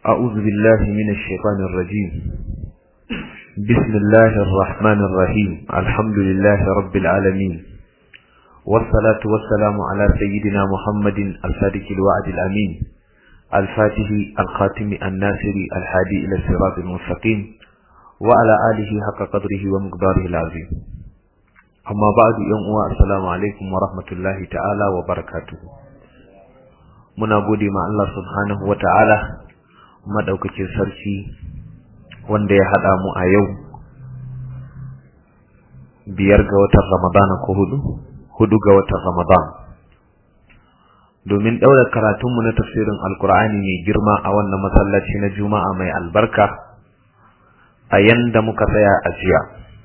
أعوذ بالله من الشيطان الرجيم بسم الله الرحمن الرحيم الحمد لله رب العالمين والصلاة والسلام على سيدنا محمد الصادق الوعد الأمين الفاتح الخاتم الناصر الهادي إلى الصراط المستقيم وعلى آله حق قدره ومقداره العظيم أما بعد يوم السلام عليكم ورحمة الله تعالى وبركاته muna gode ma Allah subhanahu wa ta'ala madaukakin sarki wanda ya haɗa mu a yau biyar ga watan Ramadana ko hudu hudu ga watan Ramadan domin ɗaura karatunmu na tafsirin alkur'ani mai girma a wannan masallaci na juma'a mai albarka a yanda muka tsaya a jiya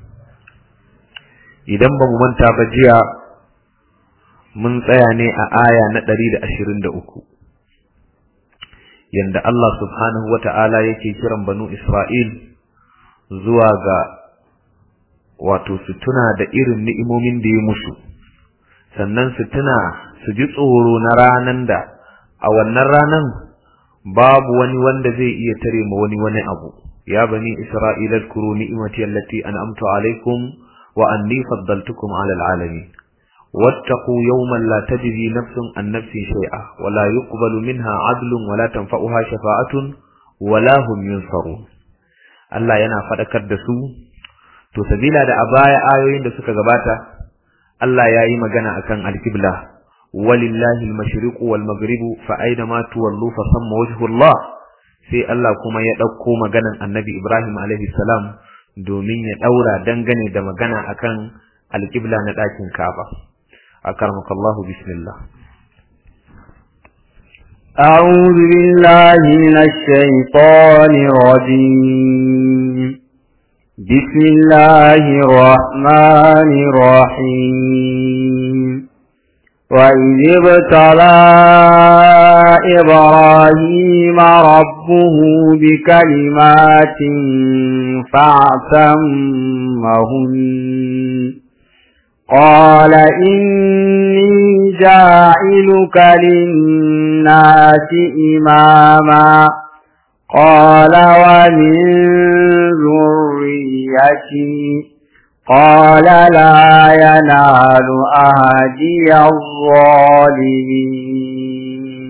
idan ba mu manta ba jiya mun tsaya ne a aya na ɗari da ashirin da uku yanda Allah subhanahu wa ta'ala yake kiran banu Isra'il zuwa ga wato su tuna da irin ni'imomin da ya musu sannan su tuna su ji tsoro na ranan da a wannan ranan babu wani wanda zai iya tare ma wani wani abu ya bani Isra'ila zkuru ni'imati allati an'amtu alaikum wa anni faddaltukum 'ala al'alamin واتقوا يوما لا تجزي نفس عن نفس شيئا ولا يقبل منها عدل ولا تنفعها شفاعة ولا هم ينصرون Allah yana faɗakar da su to sabila da a baya ayoyin da suka gabata Allah ya yi magana akan alkibla walillahi almashriqu wal maghribu fa aina ma tuwallu fa samma wajhullah sai Allah kuma ya ɗauko maganan Annabi Ibrahim alaihi salam domin ya ɗaura dangane da magana akan alkibla na ɗakin Kaaba أكرمك الله بسم الله أعوذ بالله من الشيطان الرجيم بسم الله الرحمن الرحيم وإذ ابتلى إبراهيم ربه بكلمات فاعتمهن قال إني جاعلك للناس إماما قال ومن ذريتي قال لا ينال أهدي الظالمين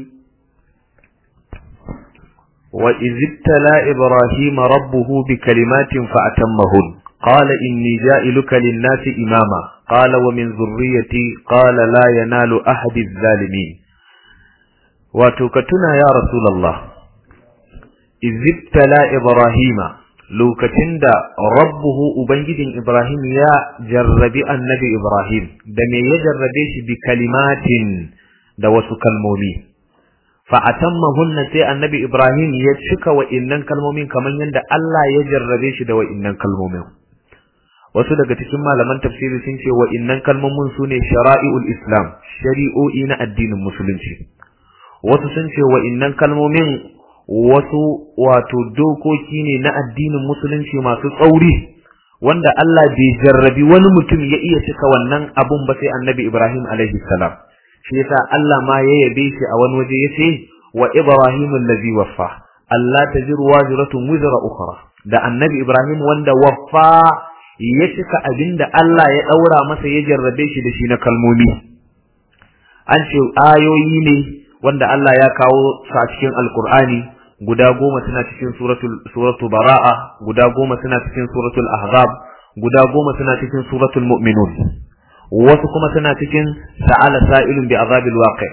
وإذ ابتلى إبراهيم ربه بكلمات فأتمهن قال إني جائلك للناس إماما قال ومن ذريتي قال لا ينال أحد الظالمين وتكتنا يا رسول الله إذ ابتلى إبراهيم lokacin da rabbuhu ubangijin Ibrahim ya jarrabi annabi Ibrahim da me ya jarrabe shi bi kalimatin da wasu kalmomi fa atammahunna sai annabi Ibrahim ya cika wa'innan kalmomin kamar yadda Allah ya jarrabe shi da wa'innan kalmomin wasu daga cikin malaman tafsiri sun ce wa'innan kalmomin su ne shara'i'ul islam shari'o'i na addinin musulunci wasu sun ce wa'innan kalmomin wasu wato dokoki ne na addinin musulunci masu tsauri wanda Allah bai jarrabi wani mutum ya iya cika wannan abun ba sai annabi Ibrahim alaihi salam shi yasa Allah ma ya yabe shi a wani waje yace wa Ibrahim allazi waffa Allah tajiru waziratun wizra ukhra da annabi Ibrahim wanda waffa ya cika abinda Allah ya daura masa ya jarrabe shi da shi na kalmomi an ce ayoyi ne wanda Allah ya kawo su a cikin alkur'ani guda goma suna cikin suratul suratul bara'a guda goma suna cikin suratul ahzab guda goma suna cikin suratul mu'minun wasu kuma suna cikin sa'ala sa'ilun bi azabil waqi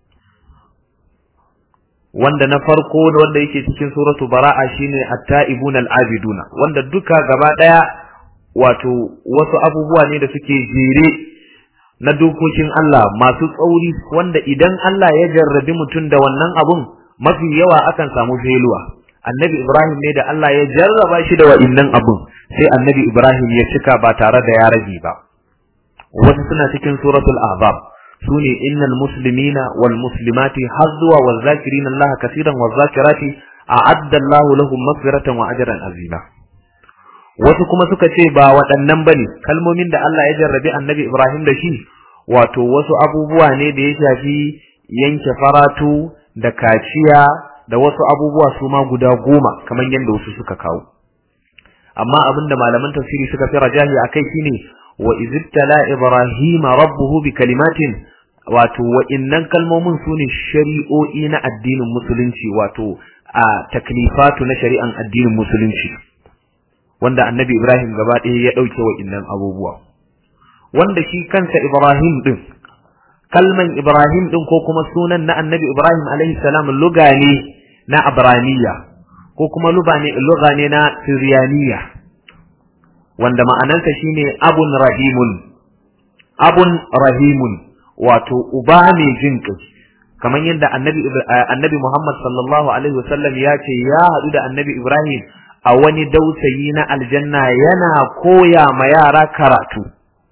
wanda na farko da wanda yake cikin suratul bara'a shine at-ta'ibun al-abiduna wanda duka gaba daya wato wasu abubuwa ne da suke jere na dokokin Allah masu tsauri wanda idan Allah ya jarrabi mutum da wannan abun mafi yawa akan samu feluwa annabi Ibrahim ne da Allah ya jarraba shi da wa'innan abun sai annabi Ibrahim ya cika ba tare da ya rage ba wasu suna cikin suratul ahzab sune innal muslimina wal muslimati har zuwa wal zakirin Allah kaseeran wal zakirati a'adda Allah lahum maghfiratan wa ajran azima wasu kuma suka ce ba waɗannan bane kalmomin da Allah ya jarrabi annabi Ibrahim da shi wato wasu abubuwa ne da ya shafi yanke faratu da kaciya da wasu abubuwa su ma guda goma kamar yadda wasu suka kawo amma abinda malaman tafsiri suka fi rajahi akai shine wa izibtala ibrahima rabbuhu bi kalimatin wato wa'innan kalmomin su ne shari'o'i na addinin musulunci wato a taklifatu na shari'an addinin musulunci wanda annabi ibrahim gaba ɗaya ya ɗauke wa'innan abubuwa wanda shi kansa ibrahim ɗin kalman ibrahim ɗin ko kuma sunan na annabi ibrahim alaihi salam luga ne na abraniya ko kuma luga ne na siriyaniya wanda ma'anarsa shine abun rahimun abun rahimun wato uba mai jin kai kamar yadda annabi annabi Muhammad sallallahu alaihi wasallam ya ce ya haɗu da annabi Ibrahim a wani dausayi na aljanna yana koya ma yara karatu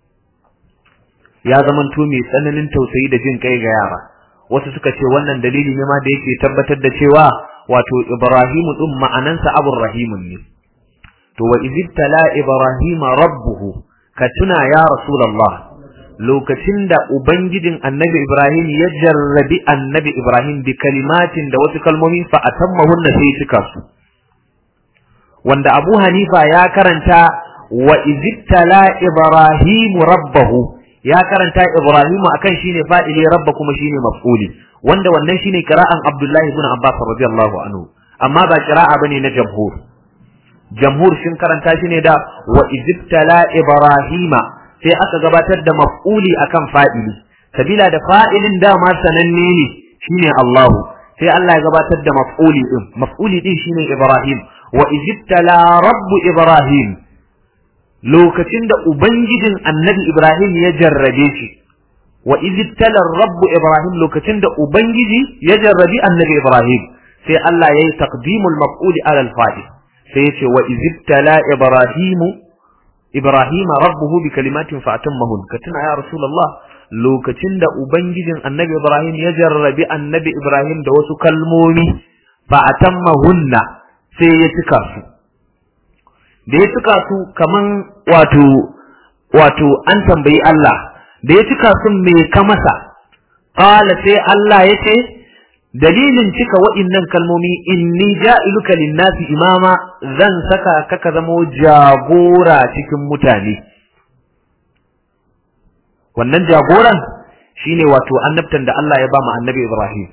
ya zamanto mai tsananin tausayi da jin kai ga yara wasu suka ce wannan dalili ne ma da yake tabbatar da cewa wato Ibrahimu din ma'anansa abur rahimun ne to wa izibtala ibrahima rabbuhu ka tuna ya rasulullah lokacin da ubangijin annabi ibrahim ya jarrabi annabi ibrahim bi kalimatin da wasu kalmomi fa atammahunna sai cika su wanda abu hanifa ya karanta wa izibtala ibrahim rabbahu ya karanta ibrahim akan shine fa'ili rabba kuma shine maf'uli wanda wannan shine qira'an abdullahi ibn abbas radiyallahu anhu amma ba qira'a bane na jamhur jamhur sun karanta shi ne da wa izibtala ibrahima sai aka gabatar da maf'uli akan fa'ili sabila da fa'ilin dama sananne ne shine Allah sai Allah ya gabatar da maf'uli din maf'uli din shine ibrahim wa izibtala rabbu ibrahim lokacin da ubangijin annabi ibrahim ya jarrabe shi wa izibtala rabbu ibrahim lokacin da ubangiji ya jarrabi annabi ibrahim sai Allah ya yi taqdimul maf'uli ala al-fa'il sai ya ce wa izibtala ibrahimu ibrahima rabbuhu bi kalimatin fa atammahun ka tuna ya rasulullah lokacin da ubangijin annabi ibrahim ya jarrabi annabi ibrahim da wasu kalmomi fa atammahunna sai ya cika su da ya cika su kaman wato wato an tambayi Allah da ya cika su me ka masa qala sai Allah ya ce dalilin cika wa'innan kalmomi inni ja'iluka linnasi imama zan saka ka ka zamo jagora cikin mutane wannan jagoran shine wato annabtan da Allah ya ba mu annabi Ibrahim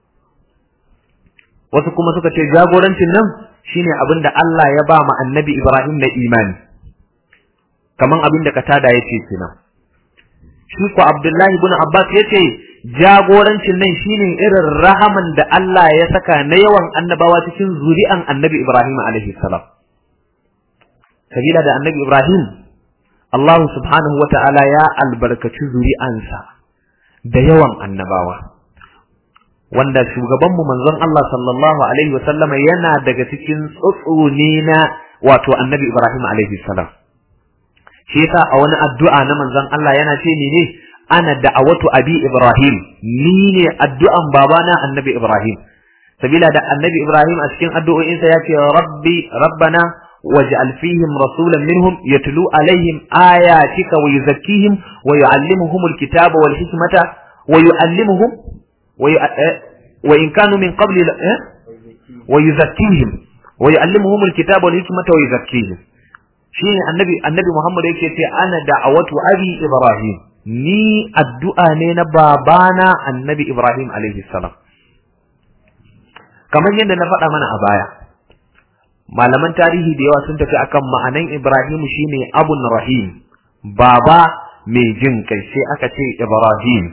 wasu kuma suka ce jagorancin nan shine abin da Allah ya ba mu annabi Ibrahim na imani kaman abin da katada yace kenan shi ko Abdullahi ibn Abbas yace jagorancin nan shine irin rahaman da Allah ya saka na yawan annabawa cikin zuri'an annabi Ibrahim alaihi salam sabila da annabi Ibrahim Allah subhanahu wa ta'ala ya albarkaci zuri'ansa da yawan annabawa wanda shugabanmu manzon Allah sallallahu alaihi wa sallama yana daga cikin tsotsone na wato annabi Ibrahim alaihi salam shi yasa a wani addu'a na manzon Allah yana ce ne ana da'awatu abi Ibrahim ni ne addu'an babana annabi Ibrahim sabila da annabi Ibrahim a cikin addu'o'insa ya ce rabbi rabbana waj'al fihim rasulan minhum yatlu alaihim ayatika wa yuzakkihim wa yu'allimuhum alkitaba wal hikmata wa yu'allimuhum wa in kanu min qabli wa yuzakkihim wa yu'allimuhum alkitaba wal hikmata wa yuzakkihim shine annabi annabi Muhammad yake ce ana da'awatu abi Ibrahim ni addu'a ne na babana annabi Ibrahim alaihi salam kamar yadda na faɗa mana a baya malaman tarihi da yawa sun tafi akan ma'anan Ibrahim shine abun rahim baba mai jin kai sai aka ce Ibrahim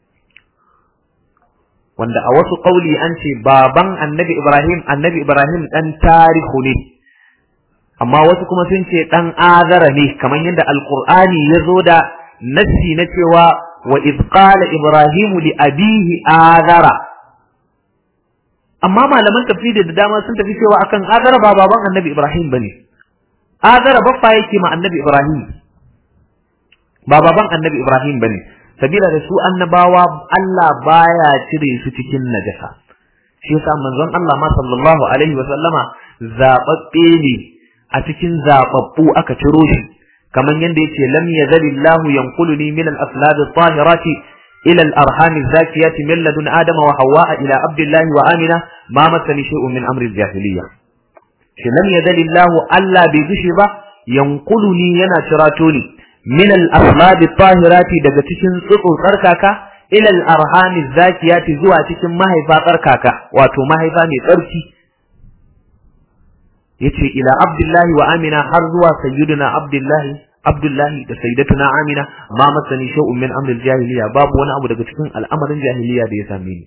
wanda a wasu ƙauli an ce baban annabi Ibrahim annabi Ibrahim ɗan tarihu ne amma wasu kuma sun ce ɗan azara ne kamar yadda alƙur'ani ya zo da nassi na cewa wa iz qala ibrahimu li abihi azara amma malaman tafsiri da dama sun tafi cewa akan azara ba baban annabi ibrahim bane azara baffa yake ma annabi ibrahim ba baban annabi ibrahim bane sabila da su annabawa Allah baya cire su cikin najasa shi yasa manzon Allah ma sallallahu alaihi wa sallama zababbe ne a cikin zababbu aka ciro shi kaman yanda yace lam yazalillahu yanquluni min al-aslab at-tahirati ila al-arham az-zakiyati min ladun adama wa hawwa ila abdullahi wa amina ma masani shay'un min amri al-jahiliyya shi lam yadalillahu alla bi bishi ba yanquluni yana cirato ni min al-aslab at-tahirati daga cikin tsutsu tsarkaka ila al-arham az-zakiyati zuwa cikin mahaifa tsarkaka wato mahaifa mai tsarki yace ila abdullahi wa amina har zuwa sayyiduna abdullahi abdullahi da sayyidatuna amina ma masani shay'un min amril jahiliya babu wani abu daga cikin al'amarin jahiliya da ya same ni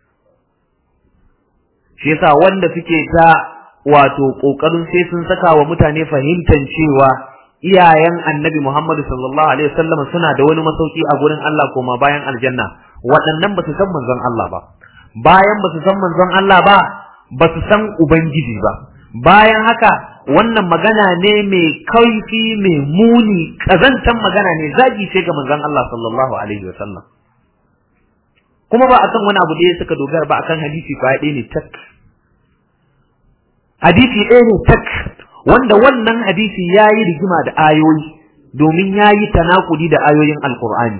shi yasa wanda suke ta wato kokarin sai sun saka wa mutane fahimtar cewa iyayen annabi Muhammad sallallahu alaihi wasallam suna da wani masauki a gurin Allah koma bayan aljanna waɗannan ba su san manzon Allah ba bayan ba su san manzon Allah ba ba su san ubangiji ba bayan haka wannan magana ne mai kaifi mai muni kazantan magana ne zagi ce ga manzon Allah sallallahu alaihi wa sallam kuma ba akan wani abu da ya suka dogara ba akan hadisi ba ɗaya ne tak hadisi ɗaya ne tak wanda wannan hadisi ya yi rigima da ayoyi domin ya yi tanakudi da ayoyin alkur'ani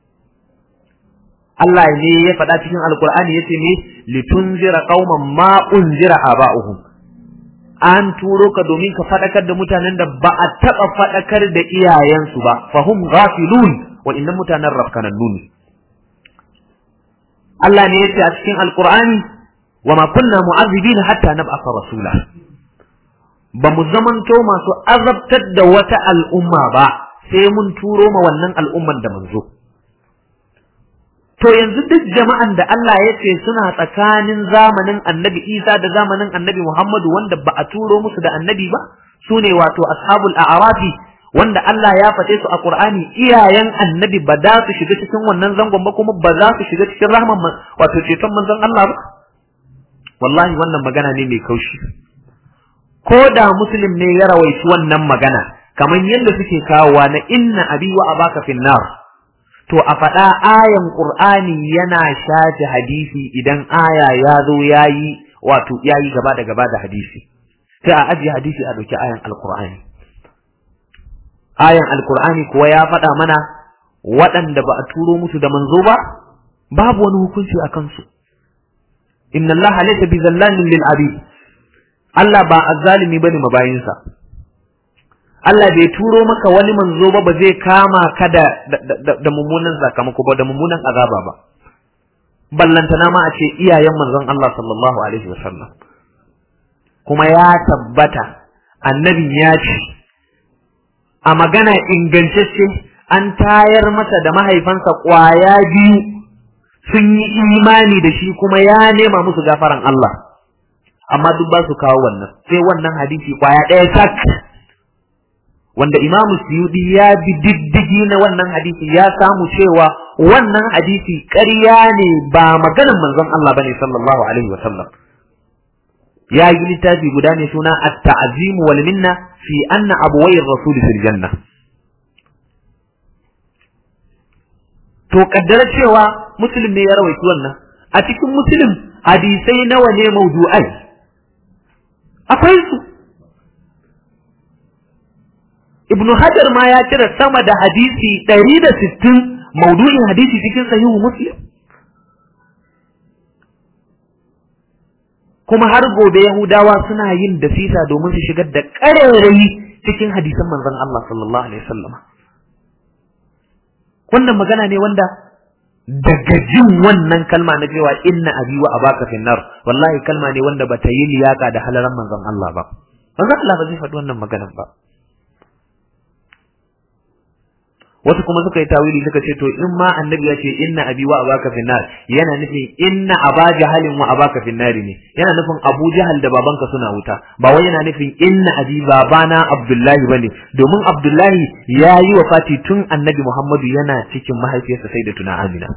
Allah ne ya faɗa cikin alkur'ani ya ce ne litunzira qauman ma unzira aba'uhum an turo ka domin ka faɗakar da mutanen da ba a taɓa faɗakar da iyayensu ba fahum ghafilun wa innan mutanen rafkanannu ne Allah ne yace a cikin alqur'ani wa ma kunna mu'azzibina hatta nab'atha rasula ba mu zamanto masu azabtar da wata al'umma ba sai mun turo ma wannan al'umman da manzo To yanzu duk jama'an da Allah ya ce suna tsakanin zamanin annabi Isa da zamanin annabi Muhammadu wanda ba a turo musu da annabi ba, su ne wato ashabul a'rafi wanda Allah ya faɗe su a Qur'ani iyayen annabi ba za su shiga cikin wannan zangon ba kuma ba za su shiga cikin rahman wato ceton manzon Allah ba. Wallahi wannan magana ne mai kaushi. Ko da muslim ne ya rawaici wannan magana, kamar yadda suke kawowa na inna abi wa abaka finnar. to a faɗa ayan ƙur'ani yana shafe hadisi idan aya ya zo ya yi wato ya yi gaba da gaba da hadisi sai a ajiye hadisi a ɗauki ayan alƙur'ani ayan alƙur'ani kuwa ya faɗa mana waɗanda ba a turo musu da manzo ba babu wani hukunci a kansu inna allaha laysa bi zallamin lil abid Allah ba azzalimi bane mabayinsa Allah bai turo maka wani manzo ba ba zai kama ka da da mummunan sakamako ba da mummunan azaba ba ballantana ma a ce iyayen manzon Allah sallallahu alaihi wasallam kuma ya tabbata annabi ya ce a magana ingantacce an tayar masa da mahaifansa kwaya biyu sun yi imani da shi kuma ya nema musu gafaran Allah amma duk ba su kawo wannan sai wannan hadisi kwaya ɗaya tak wanda imamu suyudi ya bi diddigi na wannan hadisi ya samu cewa wannan hadisi ƙarya ne ba maganar manzon Allah bane sallallahu alaihi wa sallam ya yi littafi guda ne suna at-ta'zim wal minna fi anna abwayir rasul fil janna to kaddara cewa muslim ne ya rawaito wannan a cikin muslim hadisai nawa ne mawdu'ai akwai su ibnu hajar ma ya cire sama da hadisi ɗari da sittin maudu'in hadisi cikin sahihu muslim kuma har gobe yahudawa suna yin dasisa domin su shigar da ƙarairayi cikin hadisan manzon Allah sallallahu alaihi wasallam wannan magana ne wanda daga jin wannan kalma na cewa inna abi wa abaka finnar wallahi kalma ne wanda bata yi liyaka da halaran manzon Allah ba manzon Allah ba zai faɗi wannan maganar ba wasu kuma suka yi tawili suka ce to in ma annabi ya ce inna abi wa abaka finnar yana nufin inna aba jahalin wa abaka finnari ne yana nufin abu jahal da babanka suna wuta ba wai yana nufin inna abi babana abdullahi bane domin abdullahi ya yi wa fati tun annabi muhammadu yana cikin mahaifiyarsa sai da tuna amina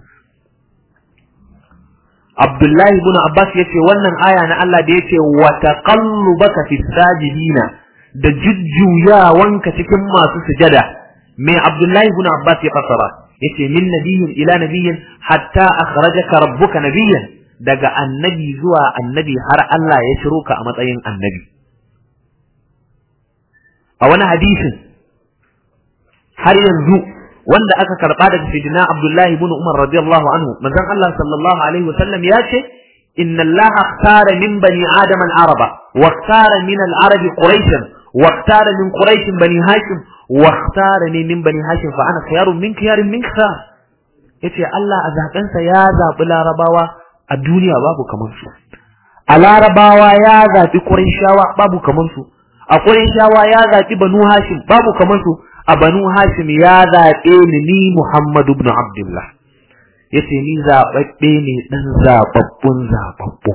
abdullahi ibn abbas yace wannan aya na Allah da yace wa taqallubaka fis sajidina da jujjuyawanka cikin masu sujada mai Abdullahi ibn Abbas ya fasara yace min nabiyyin ila nabiyyin hatta akhrajaka rabbuka nabiyyan daga annabi zuwa annabi har Allah ya shiro ka a matsayin annabi a wani hadisin har yanzu wanda aka karba daga sayyidina Abdullahi ibn Umar radiyallahu anhu manzon Allah sallallahu alaihi wasallam ya ce inna Allah ikhtara min bani adam al-araba wa ikhtara min al-arab quraish wa ikhtara min quraish bani hashim wa ikhtarani min bani hashim fa ana khiyarun min khiyarin min khiyar yace Allah a zabensa ya zabi larabawa a duniya babu kamar su a larabawa ya zabi quraishawa babu kamar su a quraishawa ya zabi banu hashim babu kamar su a banu hashim ya zaɓe ni ni Muhammadu ibn Abdullah yace ni zaɓaɓɓe ne ɗan zaɓaɓɓun zaɓaɓɓu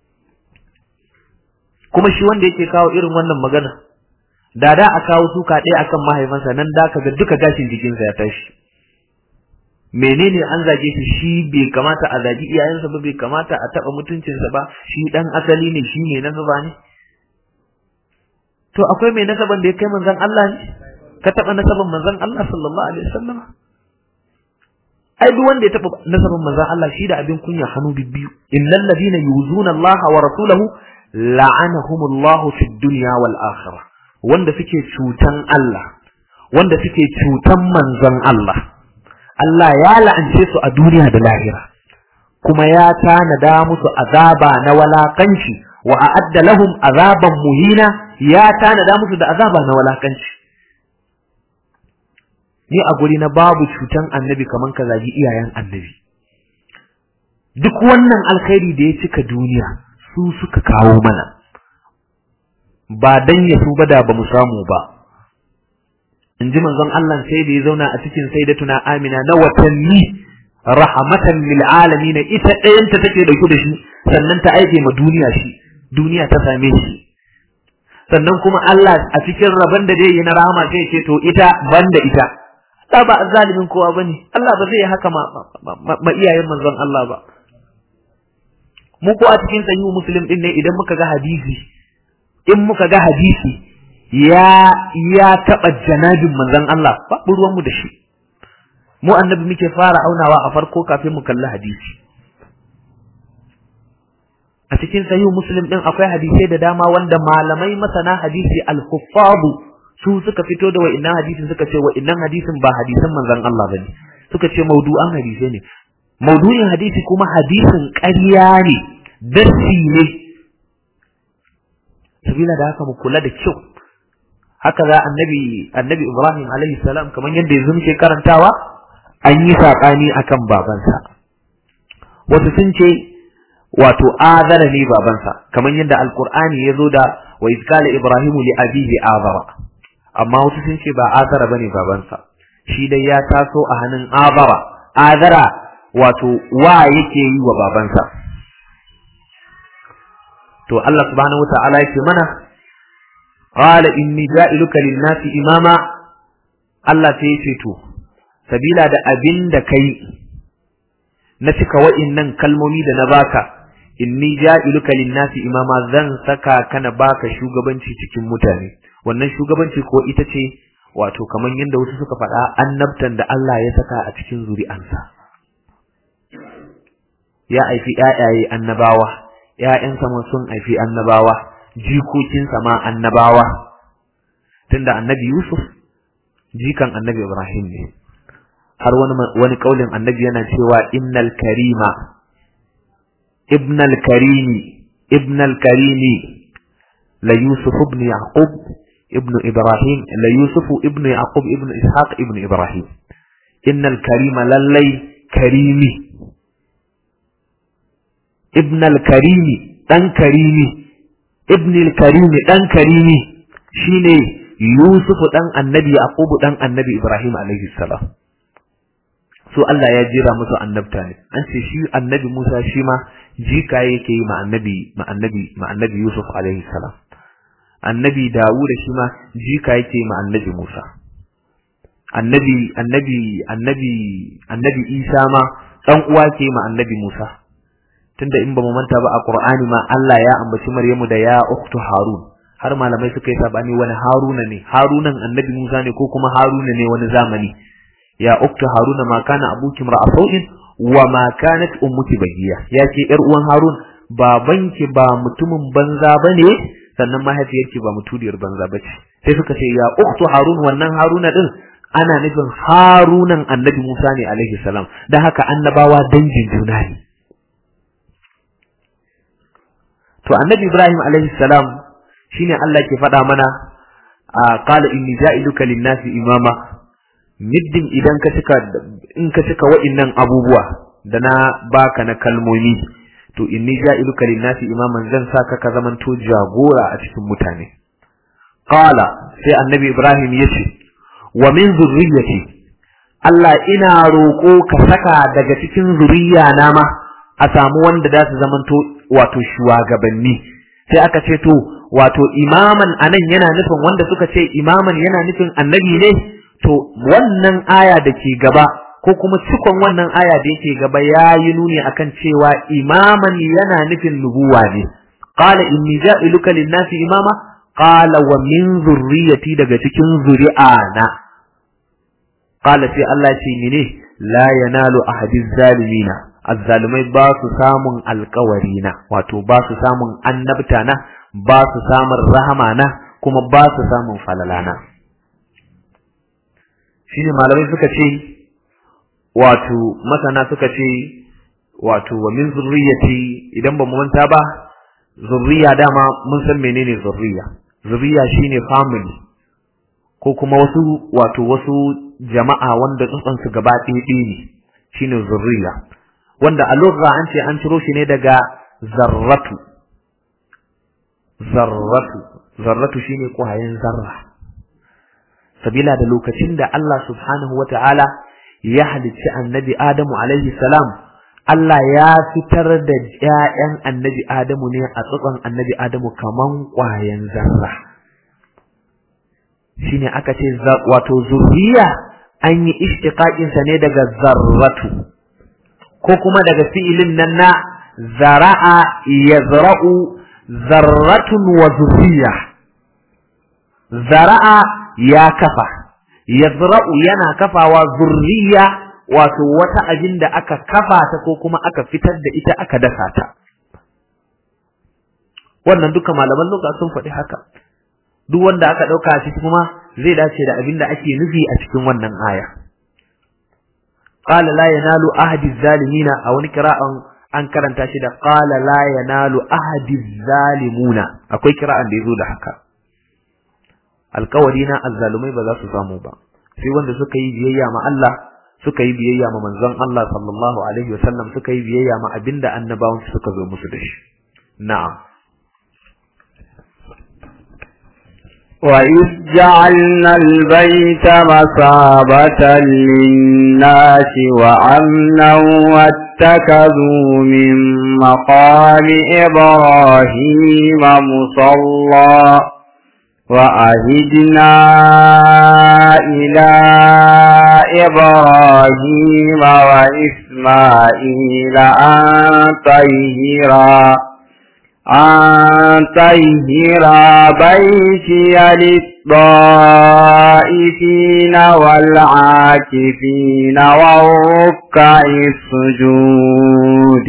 kuma shi wanda yake kawo irin wannan magana da da a kawo suka ɗaya akan mahaifansa nan da ka ga duka gashin jikinsa ya tashi menene an zage shi shi bai kamata a zagi iyayensa ba bai kamata a taɓa mutuncinsa ba shi ɗan asali ne shi ne nasaba ne to akwai mai nasaban da ya kai manzon Allah ne ka taɓa nasaban manzon Allah sallallahu alaihi wasallam ai duk wanda ya taɓa nasaban manzon Allah shi da abin kunya hannu bibbiyu innal ladina yuzuna Allah wa rasulahu la'anahumullahu fid dunya wal akhirah wanda suke cutan Allah wanda suke cutan manzon Allah Allah ya la'ance su a duniya da lahira kuma ya tanada musu azaba na walakanci wa a'adda lahum azaban muhina ya tanada musu da azaba na walakanci ni a guri na babu cutan annabi kaman ka zagi iyayen annabi duk wannan alkhairi da ya cika duniya su suka kawo mana ba dan ya su da ba mu samu ba in ji manzon Allah sai da ya zauna a cikin sayyidatuna Amina na watanni rahmatan lil alamin ita ɗayanta take dauke da shi sannan ta aike ma duniya shi duniya ta same shi sannan kuma Allah a cikin rabon da zai yi na rahama sai ce to ita banda ita da ba zalimin kowa bane Allah ba zai haka ma, ma, iyayen manzon Allah ba mu ko a cikin sahihu muslim din ne idan muka ga hadisi in muka ga hadisi ya ya taba janabin manzon Allah babu ruwan mu da shi mu annabi muke fara aunawa a farko kafin mu kalli hadisi a cikin sahihu muslim din akwai hadisai da dama wanda malamai masana hadisi al-huffadu su suka fito da wa'innan hadisin suka ce wa'innan hadisin ba hadisan manzon Allah bane suka ce maudu'an hadisai ne maudu'in hadisi kuma hadisin ƙarya ne darsi ne sabila da haka mu kula da kyau haka za annabi annabi Ibrahim alaihi salam kamar yadda yanzu muke karantawa an yi saƙani akan babansa wasu sun ce wato azara ne babansa kamar yadda alqur'ani ya zo da wa iz qala ibrahimu li abihi azara amma wasu sun ce ba azara bane babansa shi dai ya taso a hannun azara azara wato wa yake yi wa babansa to Allah subhanahu wata'ala yake mana qala inni ja'iluka lin-nasi imama Allah sai yace to sabila da abin da kai na cika wa'innan kalmomi da na baka inni ja'iluka lin-nasi imama zan saka kana baka shugabanci cikin mutane wannan shugabanci ko ita ce wato kamar yadda wasu suka faɗa annabtan da Allah ya saka a cikin zuri'ansa ya aifi ƴaƴaye annabawa ƴaƴansa ma sun aifi annabawa jikokinsa ma annabawa tunda annabi Yusuf jikan annabi Ibrahim ne har wani wani kaulin annabi yana cewa innal karima ibnal karimi ibnal karimi la Yusuf ibn Yaqub ibn Ibrahim la Yusuf ibn Yaqub ibn Ishaq ibn Ibrahim innal karima lallai karimi ibn al-karimi dan karimi ibn al-karimi dan karimi shine Yusuf dan annabi Yaqub dan annabi Ibrahim alaihi salam so Allah ya jira musu annabta ne an ce shi annabi Musa shi ma jika yake yi ma annabi ma annabi ma annabi Yusuf alaihi salam annabi Dawud shi ma jika yake yi ma annabi Musa annabi annabi annabi annabi Isa ma dan uwa ke ma annabi Musa tunda in ba mu manta ba a Qur'ani ma Allah ya ambaci Maryamu da ya ukhtu Harun har malamai suka yi sabani wani Haruna ne Harunan annabi Musa ne ko kuma Haruna ne wani zamani ya ukhtu Haruna ma kana abuki mar'afin wa ma kanat ummuki bagiya ya ce yar uwan Harun babanki ba mutumin banza bane sannan mahaifiyarki ba mutudiyar banza bace sai suka ce ya ukhtu Harun wannan Haruna din ana nufin harunan annabi Musa ne alaihi salam dan haka annabawa dangin juna ne to annabi Ibrahim alaihi salam shine Allah ke faɗa mana qala inni ja'iluka lin-nasi imama middin idan ka cika in ka cika wa'innan abubuwa da na baka na kalmomi to inni ja'iluka lin-nasi imaman zan saka ka zamanto jagora a cikin mutane qala sai annabi Ibrahim yace wa min zurriyyati Allah ina roƙo ka saka daga cikin zuriya na ma a samu wanda za su zamanto wato shugabanni sai aka ce to wato imaman anan yana nufin wanda suka ce imaman yana nufin annabi ne to wannan aya da ke gaba ko kuma cikon wannan aya da yake gaba ya yi nuni akan cewa imaman yana nufin nubuwa ne qala inni ja'iluka lin-nasi imama qala wa min zurriyati daga cikin zuri'ana qala sai Allah ce mene la yanalu ahadiz zalimina azzalumai ba su samun alkawari na wato ba su samun annabta na ba su samun rahama na kuma ba su samun falalana shine malamai suka ce wato masana suka ce wato wa min zurriyati idan ba mu manta ba zurriya dama mun san menene zurriya zurriya shine family ko kuma wasu wato wasu jama'a wanda tsantsansu gaba ɗaya ne shine zurriya wanda a lugha an ce an ciro shi ne daga zarratu zarratu zarratu shine kwayan zarra sabila da lokacin da Allah subhanahu wata'ala ya halicci annabi Adamu alaihi salam Allah ya fitar da ƴaƴan annabi Adamu ne a tsotson annabi Adamu kaman kwayan zarra shine aka ce wato zuriya an yi ishtiqaqin sa ne daga zarratu ko kuma daga fi'ilin nan na zara'a yazra'u zarratun wa zurriya zara'a ya kafa yazra'u yana kafawa zurriya wato wata abin da aka kafa ta ko kuma aka fitar da ita aka dasa ta wannan duka malaman luka sun faɗi haka duk wanda aka ɗauka a ciki kuma zai dace da abin da ake nufi a cikin wannan aya qala la yanalu ahadi zalimina a wani kira'an an karanta shi da qala la yanalu ahadi zalimuna akwai kira'an da yazo da haka alkawari na azzalumai ba za su samu ba sai wanda suka yi biyayya ma Allah suka yi biyayya ma manzon Allah sallallahu alaihi wasallam suka yi biyayya ma abinda annabawan suka zo musu da shi na'am وإذ جعلنا البيت مثابة للناس وأمنا واتخذوا من مقام إبراهيم مصلى وأهدنا إلى إبراهيم وإسماعيل أن طهرا أن طهر بيتي للطائفين والعاكفين والركع السجود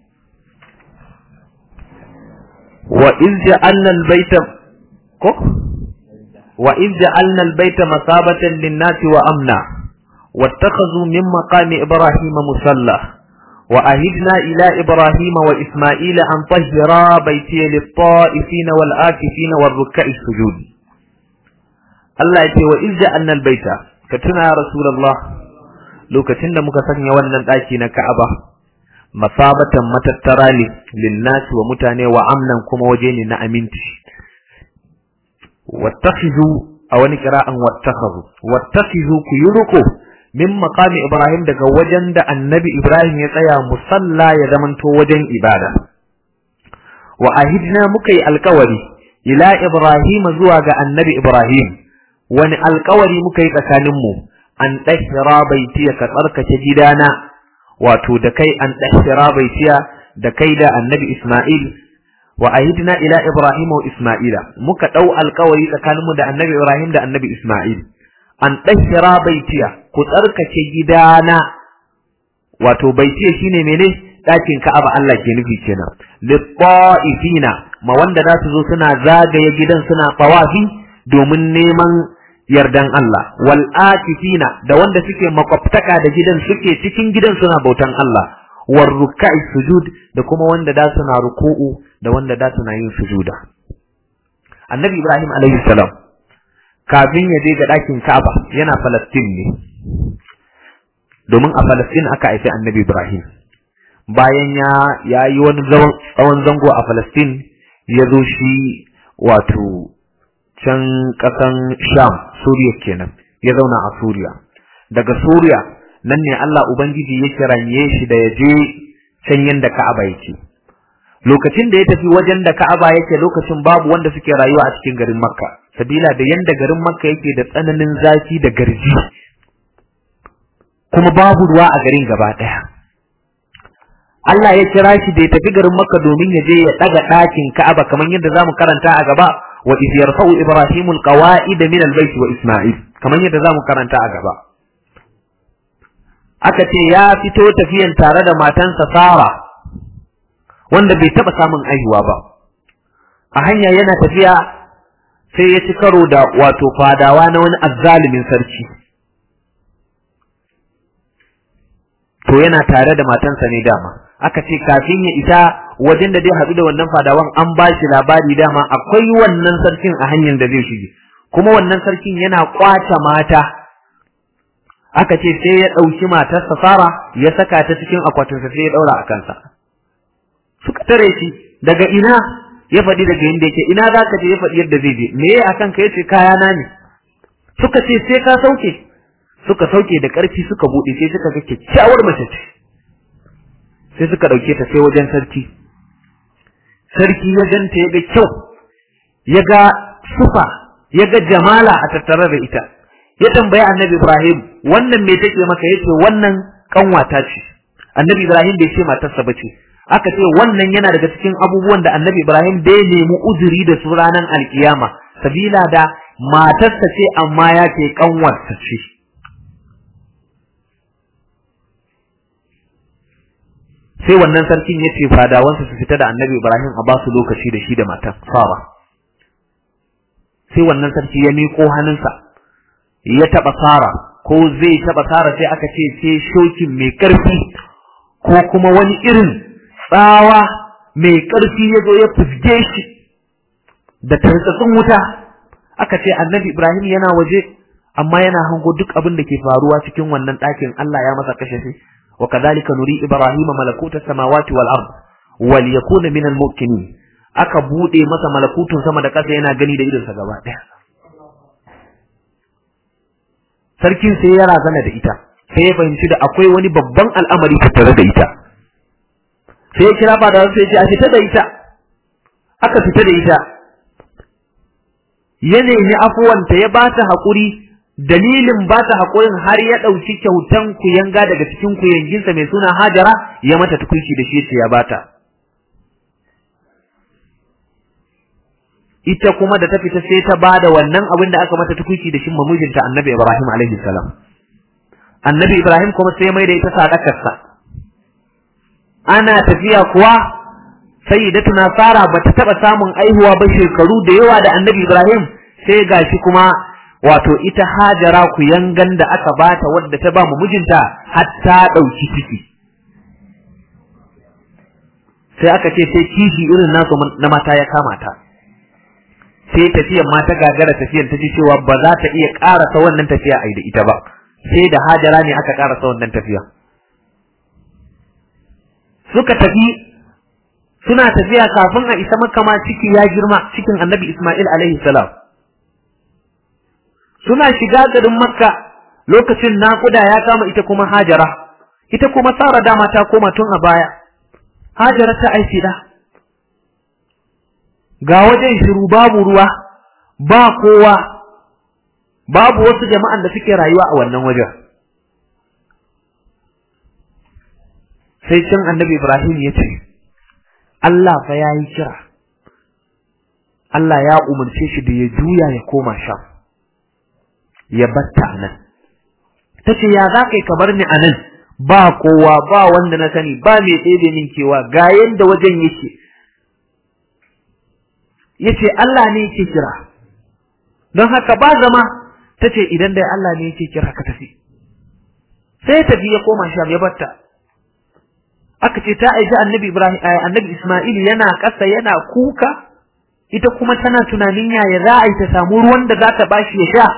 وإذ جعلنا البيت وإذ جعلنا البيت مثابة للناس وأمنا واتخذوا من مقام إبراهيم مصلى وأهدنا إلى إبراهيم وإسماعيل أن طهرا بيتي للطائفين والآكفين والركع السجود الله يتي وإذ جعلنا البيت كتنا يا رسول الله لو كتنا مكسن يوانا الآكين كعبة مثابة متترالي للناس ومتاني وعمنا كما وجيني نأمنتش واتخذوا أو نكراء واتخذوا واتخذوا كيركو min maqami Ibrahim daga wajen da annabi Ibrahim ya tsaya musalla ya zamanto wajen ibada wa ahidna muka yi alkawari ila Ibrahim zuwa ga annabi Ibrahim wani alkawari muka yi tsakaninmu an ɗahira baitiya ka tsarkake gidana wato da kai an ɗahira baitiya da kai da annabi Ismail wa ahidna ila Ibrahim wa Ismaila muka ɗau alkawari tsakaninmu da annabi Ibrahim da annabi Ismail an ɗahira baitiya ku tsarkake gidana wato baitiya shine mene ɗakin Ka'aba Allah ke nufi kenan lit-ta'ifina ma wanda za su zo suna zagaye gidan suna tawafi domin neman yardan Allah wal akifina da wanda suke makwabtaka da gidan suke cikin gidan suna bautan Allah war ruk'i sujud da kuma wanda da suna ruku'u da wanda da suna yin sujuda annabi ibrahim alaihi salam kafin ya je ga ɗakin Ka'aba yana Falastin ne domin a Falastin aka haifi annabi Ibrahim bayan ya ya yi wani tsawon zango a Falastin ya zo shi wato can ƙasan Sham Suriya kenan ya zauna a Suriya daga Suriya nan ne Allah Ubangiji ya kiranye shi da ya je can yanda Ka'aba yake lokacin da ya tafi wajen da Ka'aba yake lokacin babu wanda suke rayuwa a cikin garin Makka sabila da yanda garin Makka yake da tsananin zafi da garji kuma babu ruwa a garin gaba daya Allah ya kira shi da ya tafi garin Makka domin ya je ya daga ɗakin Ka'aba kamar yadda zamu karanta a gaba wa iz yarfa'u ibrahimul qawa'id min al-bayt wa isma'il kamar yadda zamu karanta a gaba aka ce ya fito tafiyan tare da matansa Sara wanda bai taba samun aihuwa ba a hanya yana tafiya sai ya ci karo da wato fadawa na wani azzalimin sarki to yana tare da matansa ne dama aka ce kafin ya isa wajen da zai haɗu da wannan fadawan an ba shi labari dama akwai wannan sarkin a hanyar da zai shige kuma wannan sarkin yana kwace mata aka ce sai ya ɗauki matarsa Sara ya saka ta cikin akwatinsa sai ya ɗaura a kansa suka tare shi daga ina ya faɗi daga inda yake ina za ka je ya faɗi yadda zai je me ya akan ka yace kaya na ne suka ce sai ka sauke suka sauke da ƙarfi suka buɗe sai suka ga kyakkyawar mace ce sai suka ɗauke ta sai wajen sarki sarki ya ganta ya ga kyau ya ga sufa ya ga jamala a tattare da ita ya tambayi annabi ibrahim wannan me take maka yace wannan kanwata ce annabi ibrahim bai ce matarsa ba ce aka ce wannan yana daga cikin abubuwan da annabi Ibrahim da ya nemi uzuri da su ranar alkiyama sabila da matarsa ce amma ya ce kanwarsa ce sai wannan sarkin ya ce fadawansa su fita da annabi Ibrahim a basu lokaci da shi da matan Sara sai wannan sarki ya miƙo hannunsa ya taɓa Sara ko zai taɓa Sara sai aka ce sai shokin mai ƙarfi ko kuma wani irin tsawa mai ƙarfi ya zo ya fusge shi da tartsatsin wuta aka ce annabi Ibrahim yana waje amma yana hango duk abin da ke faruwa cikin wannan ɗakin Allah ya masa kashe shi wa kadhalika nuri Ibrahim malakuta samawati wal ard wal yakuna min al muqinin aka bude masa malakutun sama da ƙasa yana gani da idonsa gaba ɗaya sarkin sai ya razana da ita sai ya fahimci da akwai wani babban al'amari tattare da ita sai ya kira fada sai ya ce a fita da ita aka fita da ita ya nemi afuwanta ya ba ta haƙuri dalilin ba ta haƙurin har ya ɗauki kyautan kuyanga daga cikin kuyanginsa mai suna hajara ya mata tukunci da shi ya bata ita kuma da ta fita sai ta ba da wannan abin da aka mata tukunci da shi mamujinta annabi ibrahim alaihi salam annabi ibrahim kuma sai mai da ita sadakarsa ana tafiya kuwa sayyidatuna Sara bata taba samun aihuwa ba shekaru da yawa da Annabi Ibrahim sai gashi kuma wato ita Hajara ku yangan da aka bata wadda ta ba mu mijinta har ta dauki ciki sai aka ce sai kishi irin nasu na mata ya kama ta sai tafiyan mata gagara tafiyan ta ji cewa ba za ta iya karasa wannan tafiya ai da ita ba sai da Hajara ne aka karasa wannan tafiya suka tafi suna tafiya kafin a isa makka ma ciki ya girma cikin annabi Ismail alaihi salam suna shiga garin makka lokacin naƙuda ya kama ita kuma hajara ita kuma sara dama ta koma tun a baya hajara ta aiki da ga wajen shiru babu ruwa ba kowa babu wasu jama'an da suke rayuwa a wannan wajen sai can annabi Ibrahim ya ce Allah fa ya yi kira, Allah ya umarce shi da ya juya ya koma sham, ya batta a nan. Ta ce, Ya za ka yi kamar ni a nan, ba kowa, ba wanda na sani, ba mai ɗebe min kewa, ga yadda wajen yake. Ya ce, Allah ne yake kira, don haka ba zama, tace idan dai Allah ne yake kira ka tafi sai tafi ya koma sham ya batta aka ce ta aiki annabi Ibrahim annabi Isma'il yana ƙasa yana kuka ita kuma tana tunanin yaya za a yi ta samu ruwan da za ta bashi ya sha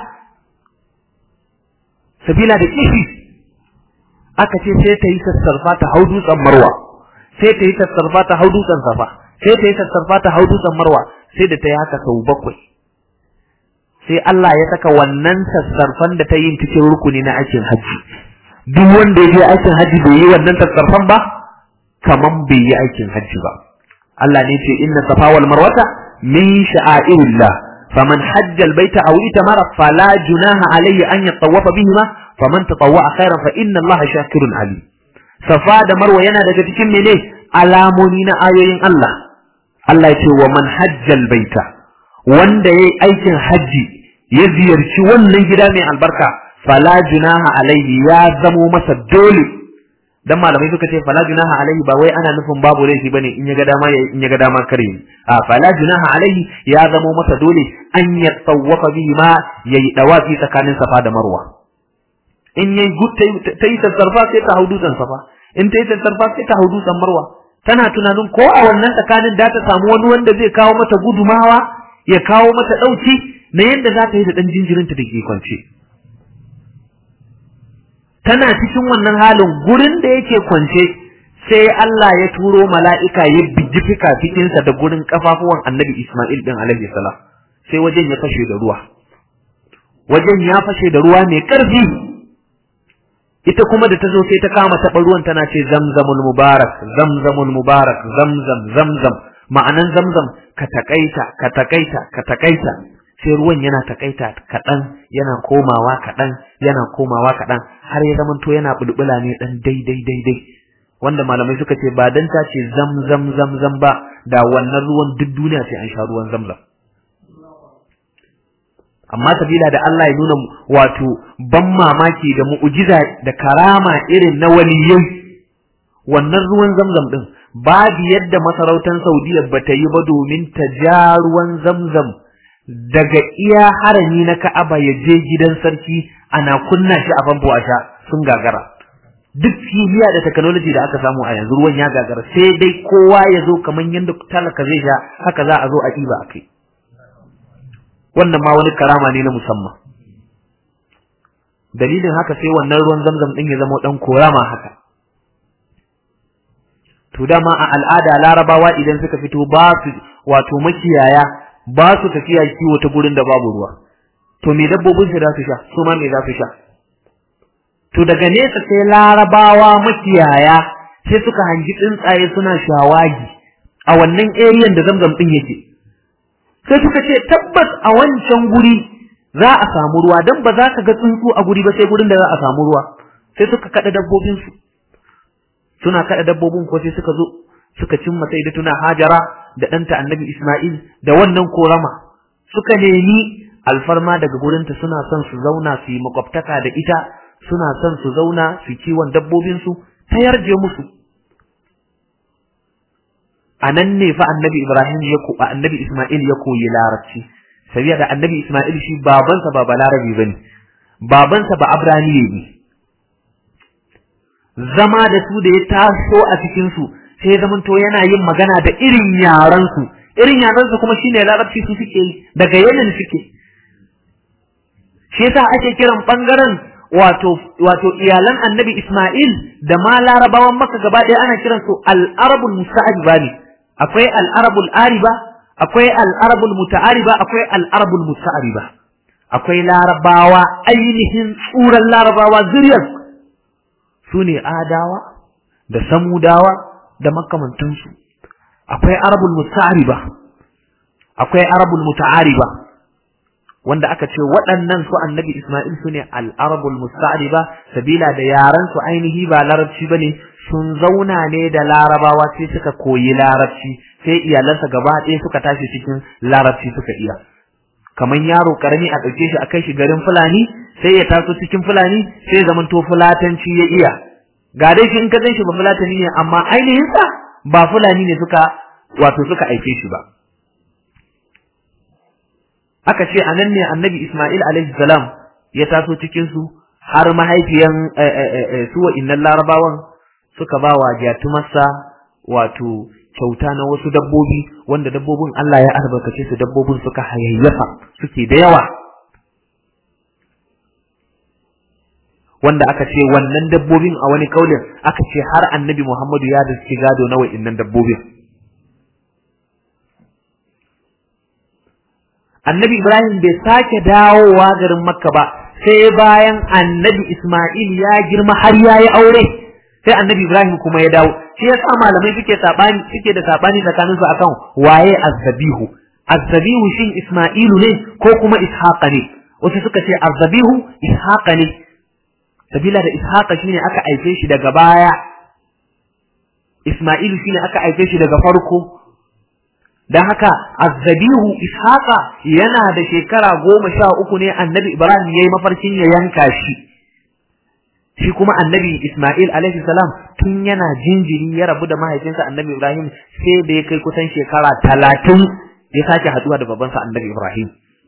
sabila da kishi aka ce sai ta yi sassarfa ta hau dutsen marwa sai ta yi sassarfa ta hau dutsen safa sai ta yi sassarfa ta hau dutsen marwa sai da ta yi haka sau bakwai sai Allah ya saka wannan sassarfan da ta yi cikin rukuni na aikin hajji duk wanda ya je aikin hajji bai yi wannan sassarfan ba kaman bai yi aikin hajji ba Allah ne ce inna safa wal marwata min sha'airillah faman hajja al baita aw itamara fala junaha alayhi an yatawafa bihima faman tatawwa khairan fa inna Allah shakirun alim safa da marwa yana daga cikin mene alamoni na ayoyin Allah Allah ya ce wa man hajja al baita wanda yayi aikin hajji ya ziyarci wannan gida mai albarka fala junaha alayhi ya zamo masa dole dan malamai suka ce fala junaha alaihi ba wai ana nufin babu laifi bane in ya ga dama in ya ga dama kare a fala junaha alaihi ya zamo masa dole an ya tsawafa bihi ma yayi dawafi tsakanin safa da marwa in yayi gut ta yi sassarfa sai ta hau dutsen safa in ta yi sassarfa sai ta hau dutsen marwa tana tunanin ko a wannan tsakanin da ta samu wani wanda zai kawo mata gudumawa ya kawo mata dauki na yadda za ta yi da dan jinjirinta da ke kwance tana cikin wannan halin gurin da yake kwance sai Allah ya turo mala'ika ya biji fikafikinsa da gurin kafafuwan annabi Ismail din alaihi salam sai wajen ya fashe da ruwa wajen ya fashe da ruwa mai ƙarfi ita kuma da ta zo sai ta kama taɓa ruwan tana ce zamzamul mubarak zamzamul mubarak zamzam zamzam ma'anan zamzam ka takaita ka takaita ka takaita sai ruwan yana takaita kaɗan yana komawa kaɗan yana komawa kaɗan har ya zamanto yana bulbula ne ɗan daidai daidai wanda malamai suka ce ba dan ta ce zam zam zam zam ba da wannan ruwan duk duniya sai an sha ruwan zamzam amma sabila da Allah ya nuna wato ban mamaki da mu'jiza da karama irin na waliyai wannan ruwan zamzam din babu yadda masarautar Saudiya bata yi ba domin ta ja ruwan zamzam daga iya harami na Ka'aba ya je gidan sarki ana kunna shi a famfo a sha sun gagara duk kimiyya da technology da aka samu a yanzu ruwan ya gagara sai dai kowa ya zo kamar yadda talaka zai sha haka za a zo a ɗiba a kai wannan ma wani karama ne na musamman dalilin haka sai wannan ruwan zamzam ɗin ya zama ɗan korama haka to dama a al'ada larabawa idan suka fito ba su wato makiyaya ba su tafiya kiwo ta gurin da babu ruwa to me dabbobin su za su sha su ma me za su sha to daga nesa sai larabawa makiyaya sai suka hangi tsuntsaye suna shawagi a wannan area da zamzam din yake sai suka ce tabbas a wancan guri za a samu ruwa dan ba za ka ga tsuntsu a guri ba sai gurin da za a samu ruwa sai suka kada dabbobin su suna kada dabbobin ko sai suka zo suka cimma sai da tuna hajara da ɗanta annabi Ismail da wannan korama suka nemi alfarma daga gurinta suna son su zauna su yi makwabtaka da ita suna son su zauna su kiwon dabbobinsu ta yarje musu a nan ne fa annabi Ibrahim ya ko annabi Ismail ya koyi larabci sabiya da annabi Ismail shi babansa ba balarabi bane babansa ba abrani ne zama da su da ya taso a cikin su sai zamanto yana yin magana da irin yaran su irin yaran su kuma shine larabci su suke yi daga yanin suke shi yasa ake kiran bangaren wato wato iyalan annabi Ismail da ma larabawan maka gaba ɗaya ana kiran su al-arabul musta'riba ne akwai al-arabul ariba akwai al-arabul muta'ariba akwai al-arabul musta'riba akwai larabawa ainihin tsuran larabawa zuriyar su ne adawa da samudawa da makamantansu akwai arabul musta'riba akwai arabul muta'ariba wanda aka ce waɗannan su annabi Ismail su ne al'arabul musta'riba sabila da yaran su ainihi ba larabci bane sun zauna ne da larabawa sai suka koyi larabci sai iyalansa gaba ɗaya suka tashi cikin larabci suka iya kamar yaro karami a ɗauke shi a kai shi garin fulani sai ya taso cikin fulani sai zaman to fulatanci ya iya ga dai shi in ka gan shi ba fulatani ne amma ainihin sa ba fulani ne suka wato suka aike shi ba aka ce anan ne annabi Ismail alaihi salam ya taso cikin su har mahaifiyan su wa'innan larabawan suka ba wa jatumarsa wato kyauta na wasu dabbobi wanda dabbobin Allah ya albarkace su dabbobin suka hayayyafa suke da yawa wanda aka ce wannan dabbobin a wani kaulin aka ce har annabi Muhammadu ya da gado na wa'innan dabbobin annabi Ibrahim bai sake dawowa garin Makka ba sai bayan annabi Ismail ya girma har ya yi aure sai annabi Ibrahim kuma ya dawo shi yasa malamai suke sabani suke da sabani tsakanin su akan waye azzabihu azzabihu shin Ismailu ne ko kuma Ishaqa ne wasu suka ce azzabihu Ishaqa ne sabila da Ishaqa shine aka aife shi daga baya Ismailu shine aka aife shi daga farko dan haka azzabihu ishaqa yana da shekara goma sha uku ne annabi ibrahim yayi mafarkin ya yanka shi shi kuma annabi isma'il alaihi salam tun yana jinjiri ya rabu da mahaifinsa annabi ibrahim sai da ya kai kusan shekara talatin ya sake haduwa da babansa annabi ibrahim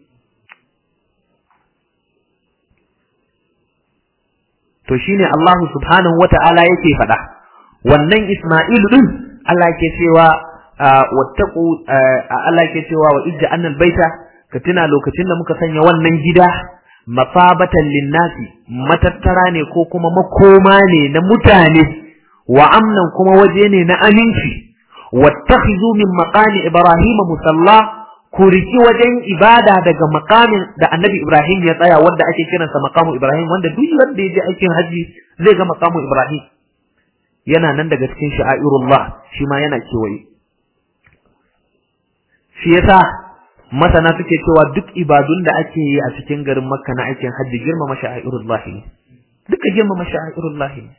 to shine Allah subhanahu wata'ala yake faɗa wannan isma'il din Allah yake cewa wattaku Allah ke cewa wa ijja annal baita ka tuna lokacin da muka sanya wannan gida mafabatan linnasi matattara ne ko kuma makoma ne na mutane wa amnan kuma waje ne na aminci wattakhidhu min maqami ibrahim musalla ku riki wajen ibada daga makamin da annabi ibrahim ya tsaya wanda ake kiransa maqamu ibrahim wanda duk wanda ya je aikin haji zai ga maqamu ibrahim yana nan daga cikin sha'airullah shi ma yana kewaye shi yasa masana suke cewa duk ibadun da ake yi a cikin garin makka na aikin hajji girmama sha'irullahi ne duka girmama sha'irullahi ne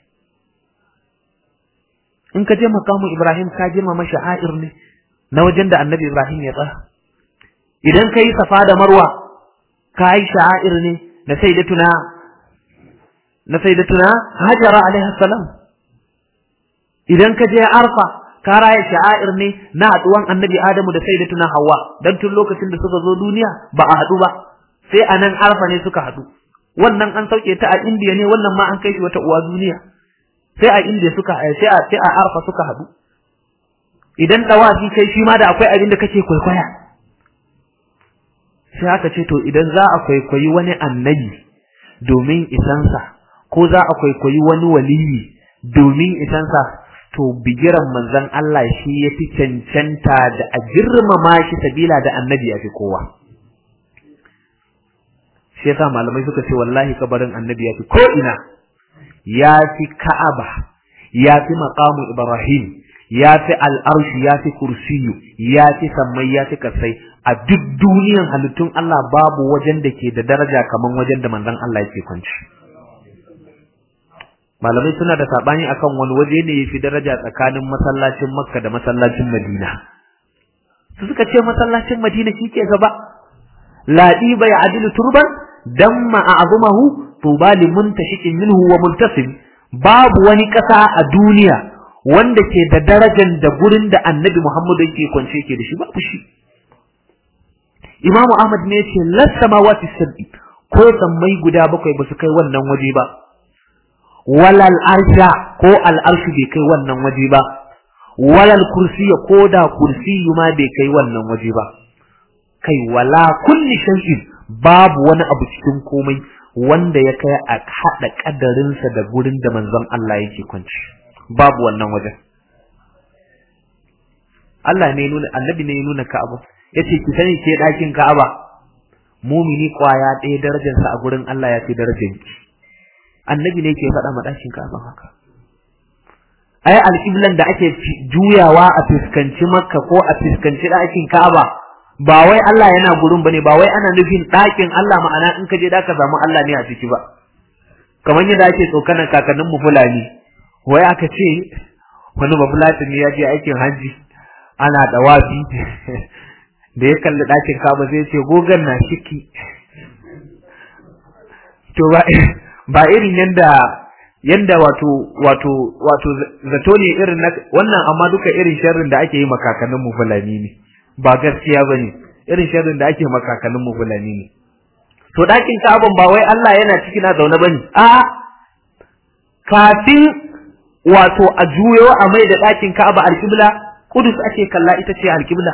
in ka je makamu ibrahim ka girmama sha'air ne na wajen da annabi ibrahim ya tsaya idan ka yi safa da marwa ka yi sha'air ne na sayyidatuna na sayyidatuna hajara alaihi salam idan ka je arfa ka raya sha'air ne na haduwan annabi Adamu da sayyidatuna Hawwa dan tun lokacin da suka zo duniya ba a hadu ba sai a nan arfa ne suka hadu wannan an sauke ta a Indiya ne wannan ma an kai shi wata uwa duniya sai a Indiya suka sai a sai a arfa suka hadu idan dawafi kai shi ma da akwai abin da kake kwaikwaya sai aka ce to idan za a kwaikwayi wani annabi domin isansa ko za a kwaikwayi wani waliyi domin isansa to bigiran manzon Allah shi ya fi cancanta da a girmama shi sabila da annabi ya fi kowa. Shi yasa malamai suka ce wallahi kabarin annabi ya fi ko'ina, ya fi Ka'aba, ya fi maƙamu Ibrahim, ya fi al'arshi, ya fi kursiyu, ya fi sammai, ya fi kasai, a duk duniyan halittun Allah babu wajen da ke da daraja kamar wajen da manzon Allah yake kwanci. malamai suna da sabani akan wani waje ne yafi daraja tsakanin masallacin Makka da masallacin Madina su suka ce masallacin Madina shike gaba ladi bai adilu turban damma a'zumahu tuba limun tashikin minhu wa muntasib babu wani kasa a duniya wanda ke da darajar da gurin da Annabi Muhammad yake kwance yake da shi babu shi Imam Ahmad ne yace las samawati sab'i ko sammai guda bakwai ba su kai wannan waje ba walal arsha ko al'arshu bai kai wannan waje ba walal kursiya ko da kursiyu ma bai kai wannan waje ba kai wala kulli shay'in babu wani abu cikin komai wanda ya kai a hada kadarinsa da gurin da manzon Allah yake kwanci babu wannan wajen Allah ne nuna annabi ne ya nuna Ka'aba yace ki sani ke dakin Ka'aba mumini kwaya ɗaya darajarsa a gurin Allah ya fi darajarki annabi ne ke faɗa maɗakin kafin haka ai alƙiblan da ake juyawa a fuskanci makka ko a fuskanci ɗakin ka'aba ba wai Allah yana gurin bane ba wai ana nufin ɗakin Allah ma'ana in ka je da ka samu Allah ne a ciki ba kamar yadda ake tsokanan kakannin mu fulani wai aka ce wani ba fulatani ya je aikin hajji ana dawafi da ya kalli ɗakin ka'aba sai ya ce gogan na shiki to ba ba irin yanda yanda wato wato wato zato ne irin na wannan amma duka irin sharrin da ake yi makakanin mu fulani ne ba gaskiya bane irin sharrin da ake makakanin mu fulani ne to ɗakin Ka'aban ba wai Allah yana ciki na zaune bane a kafin wato a juyo a mai da ɗakin Ka'aba alƙibla Kudus ake kalla ita ce alƙibla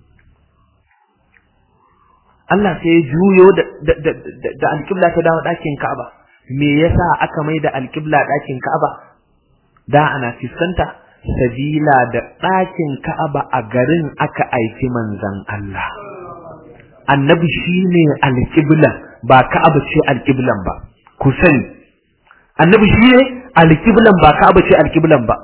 Allah sai ya juyo da da alƙibla ta dawo ɗakin Ka'aba me yasa aka mai da alƙibla ɗakin Ka'aba da ana fiskanta sabila da ɗakin Ka'aba a garin aka aiki manzon Allah annabi shine alƙibla ba Ka'aba ce alƙiblan ba ku sani annabi shine alƙiblan ba Ka'aba ce alƙiblan ba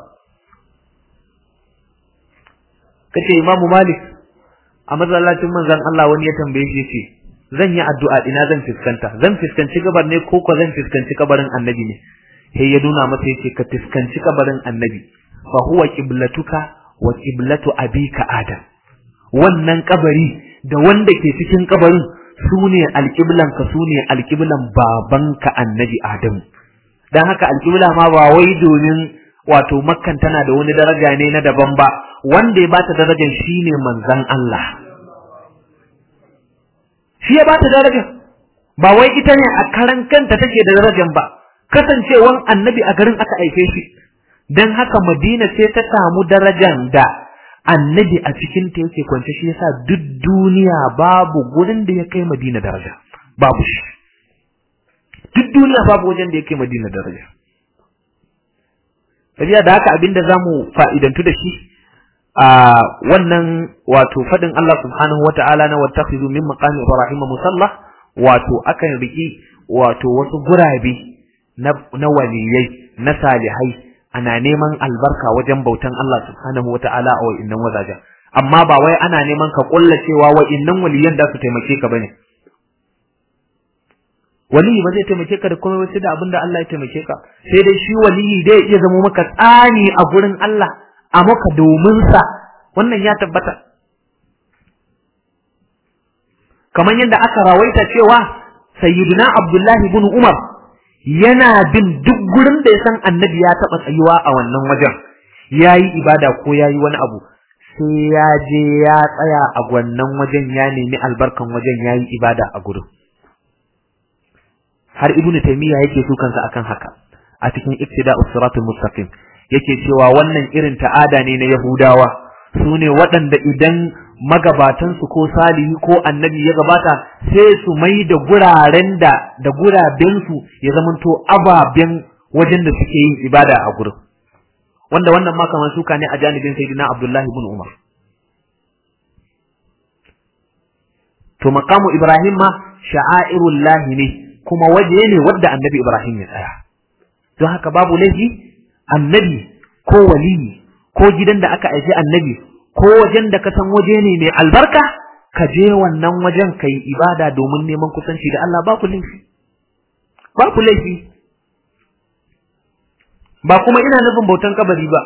kace Imam Malik a masallacin manzon Allah wani ya tambaye shi yace zan yi addu'a ina zan fiskanta zan fiskanci gabar ne ko ko zan fiskanci kabarin annabi ne sai ya nuna masa yace ka fiskanci kabarin annabi fa huwa qiblatuka wa qiblatu abika adam wannan kabari da wanda ke cikin kabarin sune alqiblan ka sune alqiblan babanka annabi adam dan haka alqibla ma ba wai domin wato makkan tana da wani daraja ne na daban ba wanda ya bata darajar shine manzon Allah shi ya bata darajar ba wai ita ne a karan kanta take da darajar ba kasancewan annabi a garin aka aife shi dan haka Madina sai ta samu darajar da annabi a cikin ta yake kwance shi yasa duk duniya babu gurin da ya kai Madina daraja babu shi duk duniya babu wajen da ya kai Madina daraja Sabiya da haka abinda zamu fa'idantu da shi a wannan wato fadin Allah subhanahu wata'ala na wattakhidhu min maqami Ibrahim musalla wato akan riki wato wasu gurabe na, na waliyai na salihai ana neman albarka wajen bautan Allah subhanahu wata'ala a wa'innan wazajen amma ba wai ana neman ka kulla cewa wa'innan waliyan da su taimake ka bane waliyi ba zai taimake ka da komai sai da abin da Allah ya taimake ka sai dai shi waliyi dai iya zama maka tsani a gurin Allah a maka domin sa wannan ya tabbata kamar yadda aka rawaita cewa sayyidina Abdullahi ibn Umar yana bin duk gurin da ya san annabi ya taɓa tsayuwa a wannan wajen ya yi ibada ko ya yi wani abu sai ya je ya tsaya a wannan wajen ya nemi albarkan wajen ya yi ibada a gurin har ibnu taymiya yake su kansa akan haka a cikin iktida'us siratul mustaqim yake cewa wannan irin ta'ada ne na yahudawa su ne waɗanda idan magabatansu ko salihi ko annabi ya gabata sai su mai da guraren da da gurabensu ya zamanto ababen wajen da suke yin ibada a gurin wanda wannan ma kamar suka ne a janibin sayyidina abdullahi ibn umar to maqamu ibrahim ma sha'airullahi ne kuma waje ne wadda annabi Ibrahim ya tsaya don haka babu laifi annabi ko waliyi ko gidan da aka aiki annabi ko wajen da ka san waje ne mai albarka ka je wannan wajen ka yi ibada domin neman kusanci da Allah ba ku laifi ba ku laifi ba kuma ina nufin bautan kabari ba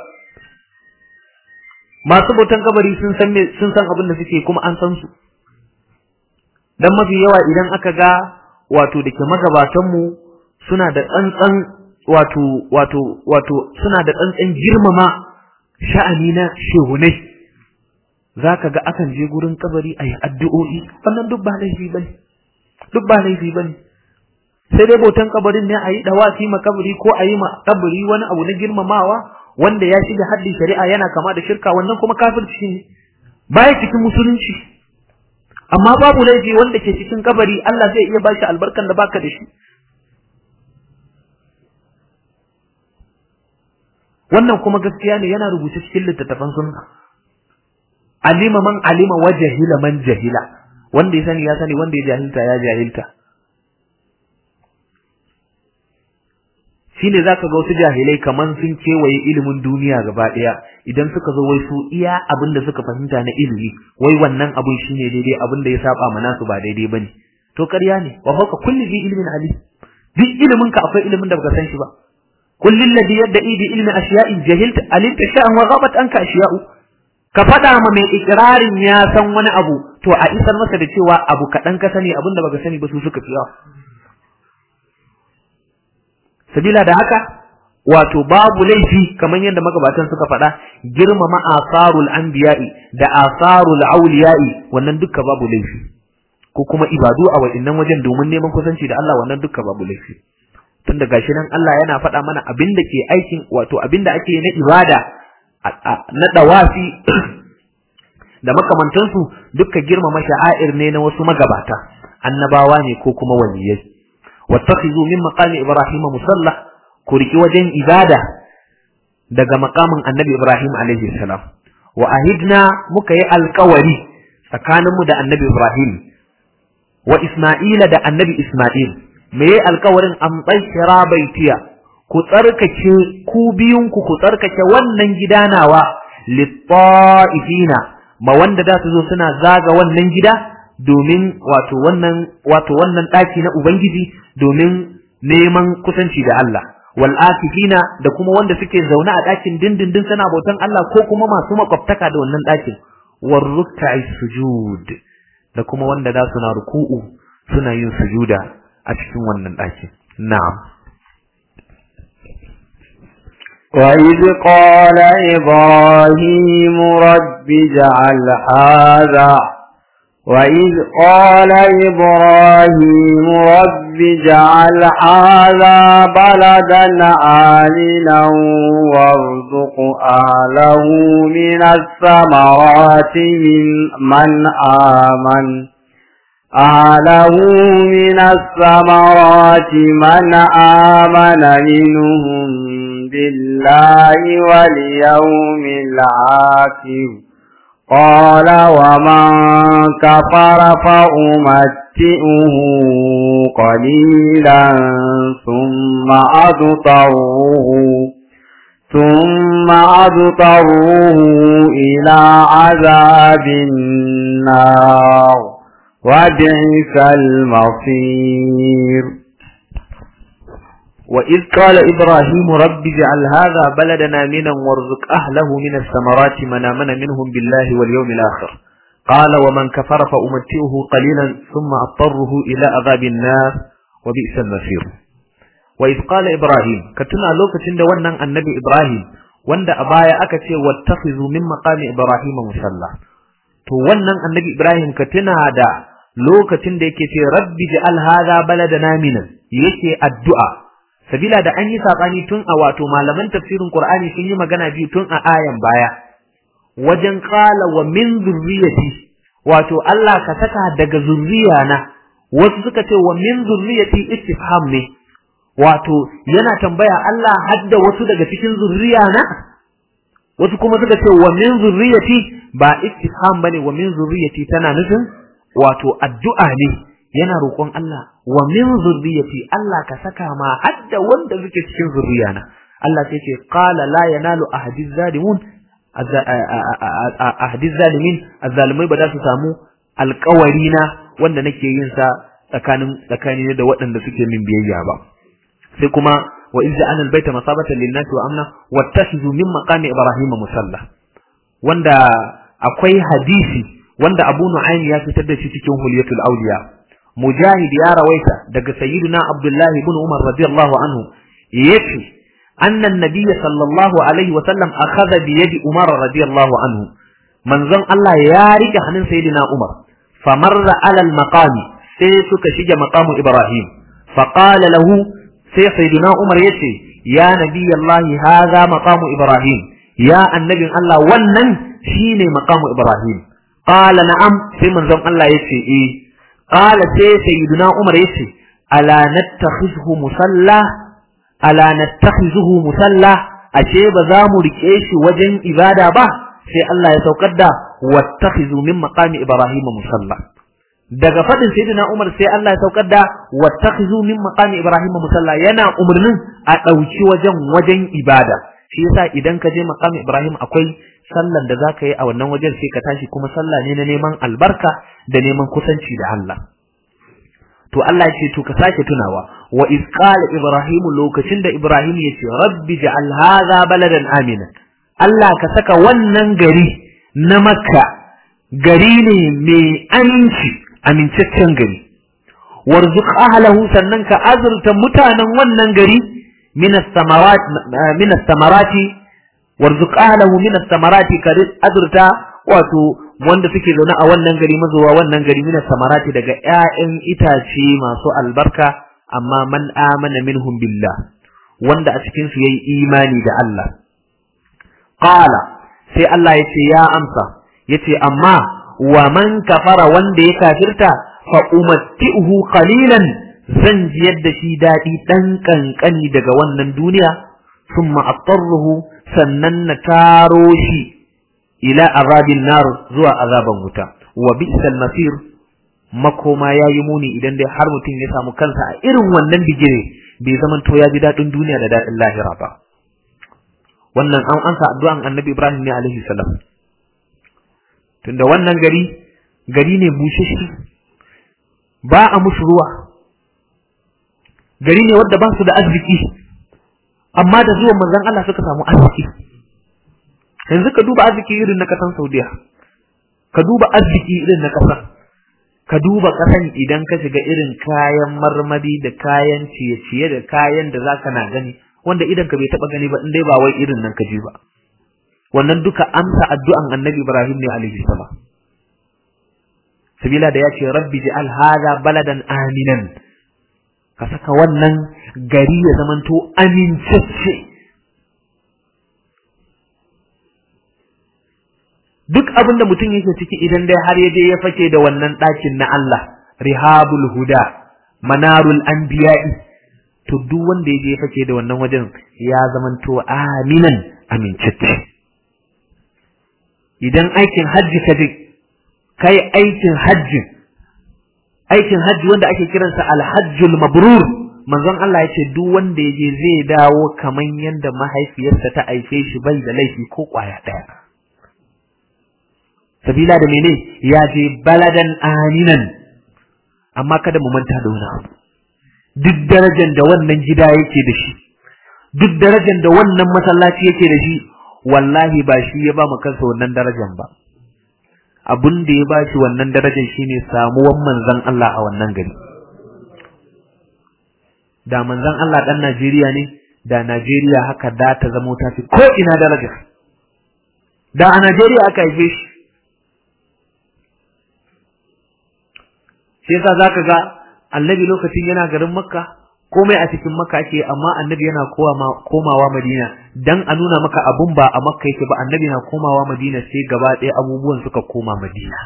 masu bautan kabari sun san sun san abin da suke kuma an san su dan mafi yawa idan aka ga wato da ke magabatanmu suna da tsantsan wato wato wato suna da tsantsan girmama sha'ani na shehunai za ka ga akan je gurin kabari a yi addu'o'i wannan duk ba laifi ba ne duk ba laifi ba ne sai dai bautan kabarin ne a yi dawafi ma kabari ko a yi ma kabari wani abu na girmamawa wanda ya shiga haddin shari'a yana kama da shirka wannan kuma kafirci ne baya cikin musulunci amma babu laifi wanda ke cikin kabari Allah zai iya bashi albarkan da baka da shi wannan kuma gaskiya ne yana rubuce cikin littattafan sunna alima man alima wa jahila man jahila wanda ya sani ya sani wanda ya jahilta ya jahilta shine zaka ga wasu jahilai kaman sun kewaye ilimin duniya gaba daya idan suka zo wai su iya abin da suka fahimta na ilimi wai wannan abun shine daidai abin da ya saba mana su ba daidai bane to ƙarya ne wa fawqa kulli bi ilmin ali duk ilimin ka akwai ilimin da baka san shi ba kulli alladhi yad'i bi ilmi ashiya'in jahilta alimta sha'an wa ghabat anka ashiya'u ka faɗa ma mai ikirarin ya san wani abu to a isar masa da cewa abu kaɗan ka sani abin da baka sani ba su suka fi yawa sabila da haka wato babu laifi kamar yadda magabatan suka faɗa girmama asarul anbiya'i da asarul auliya'i wannan duka babu laifi ko kuma ibadu a waɗannan wajen domin neman kusanci da Allah wannan dukka babu laifi tunda gashi nan Allah yana faɗa mana abin da ke aikin wato abin da ake na ibada na dawafi da makamantansu dukka girmama sha'air ne na wasu magabata annabawa ne ko kuma waliyai wattakhizu min maqami ibrahim musalla ku riki wajen ibada daga makamin annabi ibrahim alaihi salam wa ahidna muka yi alkawari tsakaninmu da annabi ibrahim wa isma'ila da annabi isma'il me yi alkawarin an tsakira baitiya ku tsarkake ku biyunku ku tsarkake wannan gida nawa litta'ifina ma wanda da su zo suna zaga wannan gida domin wato wannan wato wannan daki na ubangiji domin neman kusanci da Allah wal akifina da kuma wanda suke zaune a dakin dindindin suna bautan Allah ko kuma masu makwabtaka da wannan dakin war ruk'i sujud da kuma wanda da suna ruku'u suna yin sujuda a cikin wannan dakin na'am وإذ قال إبراهيم رب اجعل هذا وإذ قال إبراهيم رب اجعل هذا بلدا آمنا وارزق أهله من الثمرات من من آمن أهله من الثمرات من آمن منهم بالله واليوم الآخر قال ومن كفر فأمتئه قليلا ثم أضطره ثم أضطره إلى عذاب النار وبئس المصير وإذ قال إبراهيم رب اجعل هذا بلدنا منا وارزق أهله من الثمرات من آمن منهم بالله واليوم الآخر قال ومن كفر فأمتئه قليلا ثم أضطره إلى عذاب النار وبئس المصير وإذ قال إبراهيم كتنا لوكة ونن النبي إبراهيم wanda a baya aka ce wattakhidhu min maqami ibrahim musalla to wannan annabi ibrahim ka tuna da lokacin da yake ce rabbi ja'al hadha baladana minan yake addu'a sabila da an yi sabani tun a wato malaman tafsirin qur'ani sun yi magana biyu tun a ayan baya wajen qala wa min zurriyati wato Allah ka saka daga zurriyana wasu suka ce wa min zurriyati istifham ne wato yana tambaya Allah hadda wasu daga cikin zurriyana wasu kuma suka ce wa min zurriyati ba istifham bane wa min zurriyati tana nufin wato addu'a ne yana roƙon Allah wa min zurriyati Allah ka saka ma hadda wanda suke cikin zurriyana Allah sai ce qala la yanalu ahadi zalimun ahadi zalimin azzalimai ba za su samu alƙawari na wanda nake yin sa tsakanin tsakani da waɗanda suke min biyayya ba sai kuma wa izza ana albayta masabatan lin-nasi wa amna wattakhidhu min maqami ibrahima musalla wanda akwai hadisi wanda Abu Nu'aym ya fitar da shi cikin Hulyatul Awliya Mujahid ya rawaita daga Sayyidina Abdullah ibn Umar radiyallahu anhu yace anna an-nabiy sallallahu alaihi wa sallam akhadha bi yadi Umar radiyallahu anhu manzon Allah ya rike hannun Sayyidina Umar famarra ala al-maqami sai suka shige maqamu Ibrahim faqala lahu sai Sayyidina Umar yace ya nabiy Allah hadha maqamu Ibrahim ya annabin Allah wannan shine maqamu Ibrahim qala na'am sai manzon Allah yace eh qala sai sayyiduna Umar yace ala nattakhidhu musalla ala nattakhidhu musalla ashe ba za mu rike shi wajen ibada ba sai Allah ya saukar da wattakhidhu min maqami Ibrahim musalla daga fadin sayyidina Umar sai Allah ya saukar da wattakhidhu min maqami Ibrahim musalla yana umurnin a dauki wajen wajen ibada shi yasa idan ka je maqami Ibrahim akwai sallan da zaka yi a wannan wajen sai ka tashi kuma sallah ne na neman albarka da neman kusanci da Allah to Allah ce to ka sake tunawa wa iz qala ibrahim lokacin da ibrahim yace rabbi ja'al hadha baladan amina Allah ka saka wannan gari na makka gari ne mai aminci amincaccen gari warzuq ahlahu sannan ka azurta mutanen wannan gari min as-samarat min as-samarati warzuq ahlahu min as-samarati ka azurta wato wanda suke zaune a wannan gari mazuwa wannan gari mina samarati daga ƴaƴan itace masu albarka amma man amana minhum billah wanda a cikin su yayi imani da Allah qala sai Allah ya ce ya amsa yace amma wa man kafara wanda ya kafirta fa umatti'uhu qalilan zan jiyar da shi dadi dan kankani daga wannan duniya thumma attarruhu sannan na taro shi ila azabin nar zuwa azaban wuta wa bi'sal masir makoma yayi muni idan dai har mutum ya samu kansa a irin wannan bigire bai zaman to ya ji dadin duniya da dadin lahira ba wannan an ansa addu'an annabi Ibrahim ne alaihi salam tunda wannan gari gari ne busheshi ba a musu ruwa gari ne wanda ba su da arziki amma da zuwan manzon Allah suka samu arziki yanzu ka duba arziki irin na kasan Saudiya ka duba arziki irin na kasan ka duba kasan idan ka shiga irin kayan marmari da kayan ciye-ciye da kayan da zaka na gani wanda idan ka bai taba gani ba in dai ba wai irin nan ka ji ba wannan duka amsa addu'an Annabi Ibrahim ne alaihi salam sabila da yace rabbi ja'al hadha baladan aminan ka saka wannan gari ya zamanto amincacce duk abin da mutum yake ciki idan dai har ya je ya fake da wannan ɗakin na Allah rihabul huda manarul anbiya'i to duk wanda ya je ya fake da wannan wajen ya zamanto aminan amincacce idan aikin hajji ka je kai aikin hajji aikin hajji wanda ake kiransa alhajjul mabrur manzon Allah ya ce duk wanda ya je zai dawo kaman yanda mahaifiyarsa ta aife shi bai da laifi ko kwaya ɗaya sabila da mene ya je baladan aminan amma kada mu manta da wani abu duk darajar da wannan gida yake da shi duk darajar da wannan masallaci yake da shi wallahi ba shi ya ba mu kansa wannan darajar ba abun da ya ba shi wannan darajar shine samuwan manzon Allah a wannan gari da manzon Allah dan Najeriya ne da Najeriya haka da ta zamo ta fi ko ina daraja da a Najeriya aka haife shi shi yasa zaka ga annabi lokacin yana garin makka komai a cikin makka ake amma annabi yana komawa madina dan a nuna maka abun ba a makka yake ba annabi na komawa madina sai gaba ɗaya abubuwan suka koma madina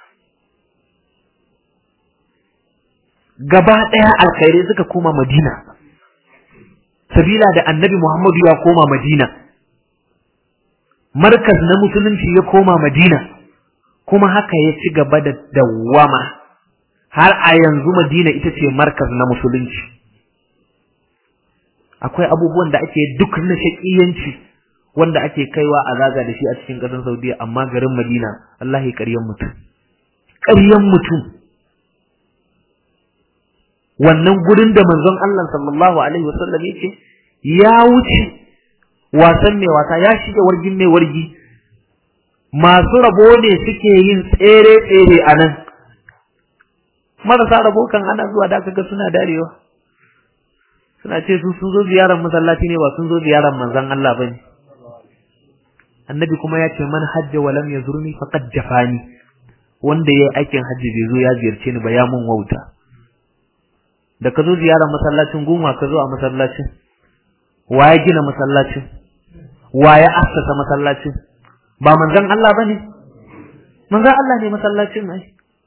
gaba ɗaya alkhairai suka koma madina sabila da annabi muhammadu ya koma madina markaz na musulunci ya koma madina kuma haka ya ci gaba da dawwama har a yanzu Madina ita ce markaz na musulunci akwai abubuwan da ake duk na shakiyanci wanda ake kaiwa a zaga da shi a cikin ƙasar Saudiya amma garin Madina Allah ya ƙaryan mutum ƙaryan mutum wannan gurin da manzon Allah sallallahu alaihi wasallam yake ya wuce wasan mai wasa ya shiga wargin mai wargi masu rabo ne suke yin tsere tsere a nan marasa rabo kan ana zuwa da kaga suna darewa suna ce su sun zo ziyarar masallaci ne ba sun zo ziyarar manzon Allah bane annabi kuma ya ce man hajja wa lam yazurni faqad jafani wanda yayi aikin hajji bai zo ya ziyarce ni ba ya mun wauta da ka zo ziyarar masallacin gunwa ka zo a masallacin wa ya gina masallacin wa ya assasa masallacin ba manzon Allah bane manzon Allah ne masallacin ai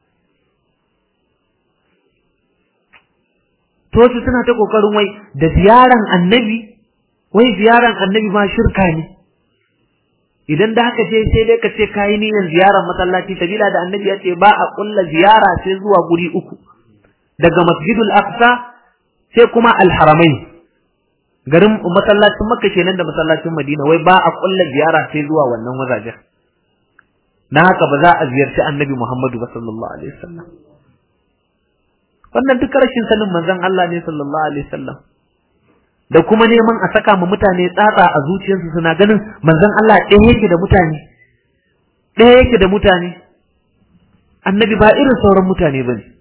to su suna ta kokarin wai da ziyaran annabi wai ziyaran annabi ma shirka ne idan da haka ce sai dai ka ce kayi niyyar ziyarar masallaci sabila da annabi ya ce ba a kulla ziyara sai zuwa guri uku daga masjidul aqsa sai kuma alharamai garin masallacin makka kenan da masallacin madina wai ba a kulla ziyara sai zuwa wannan wajajen na haka ba za a ziyarci annabi muhammadu ba sallallahu alaihi wasallam wannan duka rashin sanin manzon Allah ne sallallahu alaihi wasallam da kuma neman a saka ma mutane tsatsa a zuciyarsu suna ganin manzon Allah ɗaya yake da mutane ɗaya yake da mutane annabi ba irin sauran mutane ba ne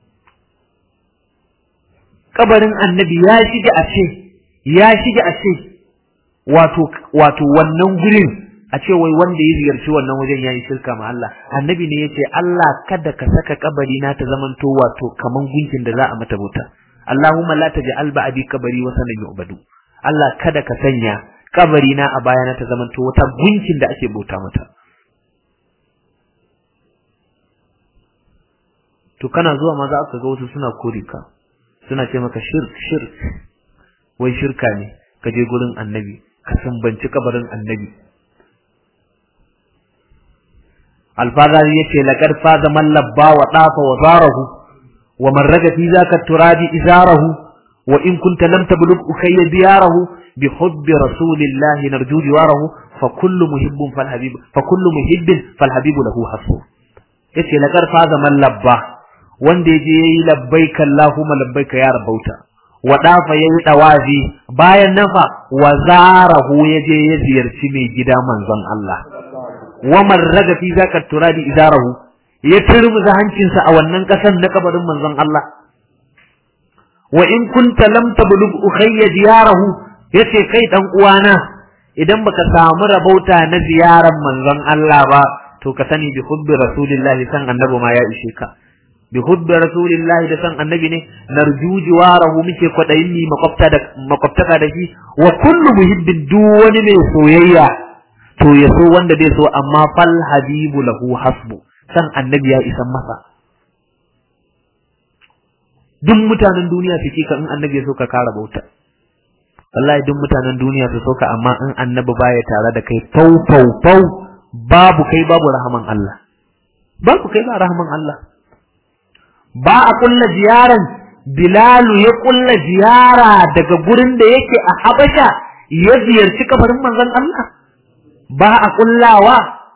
kabarin annabi ya shige a ce ya shige a ce wato wato wannan gurin a ce wai wanda ya ziyarci wannan wajen yayi shirka ma Allah annabi ne yace Allah kada ka saka kabari na ta zamanto wato kaman gunkin da za a mata bauta Allahumma la taj'al ba'di kabari wa sanan yu'badu Allah kada ka sanya kabari na a bayana ta zamanto wata gunkin da ake bauta mata to kana zuwa ma za ka ga wasu suna kore ka suna ce maka shirk shirk wai shirka ne ka je gurin annabi ka sambanci kabarin annabi alfazari yace laqad faza man labba wa dafa wa zarahu wa man raga fi zaka turabi izarahu wa in kunta lam tablugh ukayya diyarahu bi hubbi rasulillahi narju jiwarahu fa kullu muhibbin fal habib fa kullu muhibbin fal habib lahu hasu yace laqad faza man labba wanda yaje yayi labbaika allahumma labbaika ya rabauta wa dafa yayi dawazi bayan nafa wa zarahu yaje ya ziyarci mai gida manzon Allah wa marraga fi zaka turadi idarahu ya turmuza hancinsa a wannan kasan na kabarin manzon Allah wa in kunta lam tablugh ukhayya diyarahu yace kai dan uwana idan baka samu rabauta na ziyaran manzon Allah ba to ka sani bi hubbi rasulillahi san annabi ma ya ishe ka bi hubbi rasulillahi da san annabi ne narju jiwarahu muke kwadayin ni makwabta da makwabtaka da shi wa kullu muhibbin duk wani mai soyayya to ya so wanda zai so amma fal habibu lahu hasbu san annabi ya isan masa duk mutanen duniya su ka in annabi ya so ka kara bauta wallahi duk mutanen duniya su so ka amma in annabi baya tare da kai fau fau fau babu kai babu rahaman Allah babu kai ba rahaman Allah ba a kulla ziyaran Bilalu ya kulla ziyara daga gurin da yake a Habasha ya ziyarci kabarin manzon Allah ba a kullawa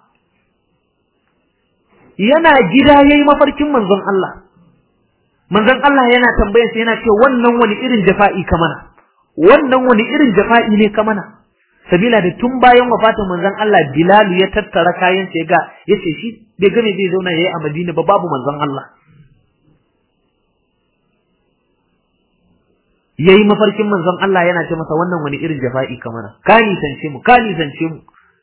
yana gida yayi mafarkin manzon Allah manzon Allah yana tambayar sa yana ce wannan wani irin jafa'i ka mana wannan wani irin jafa'i ne ka mana sabila da tun bayan wafatin manzon Allah Bilal ya tattara kayan sa ga yace shi bai gane zai zauna yayi a Madina ba babu manzon Allah yayi mafarkin manzon Allah yana ce masa wannan wani irin jafa'i ka mana ka nisance mu ka nisance mu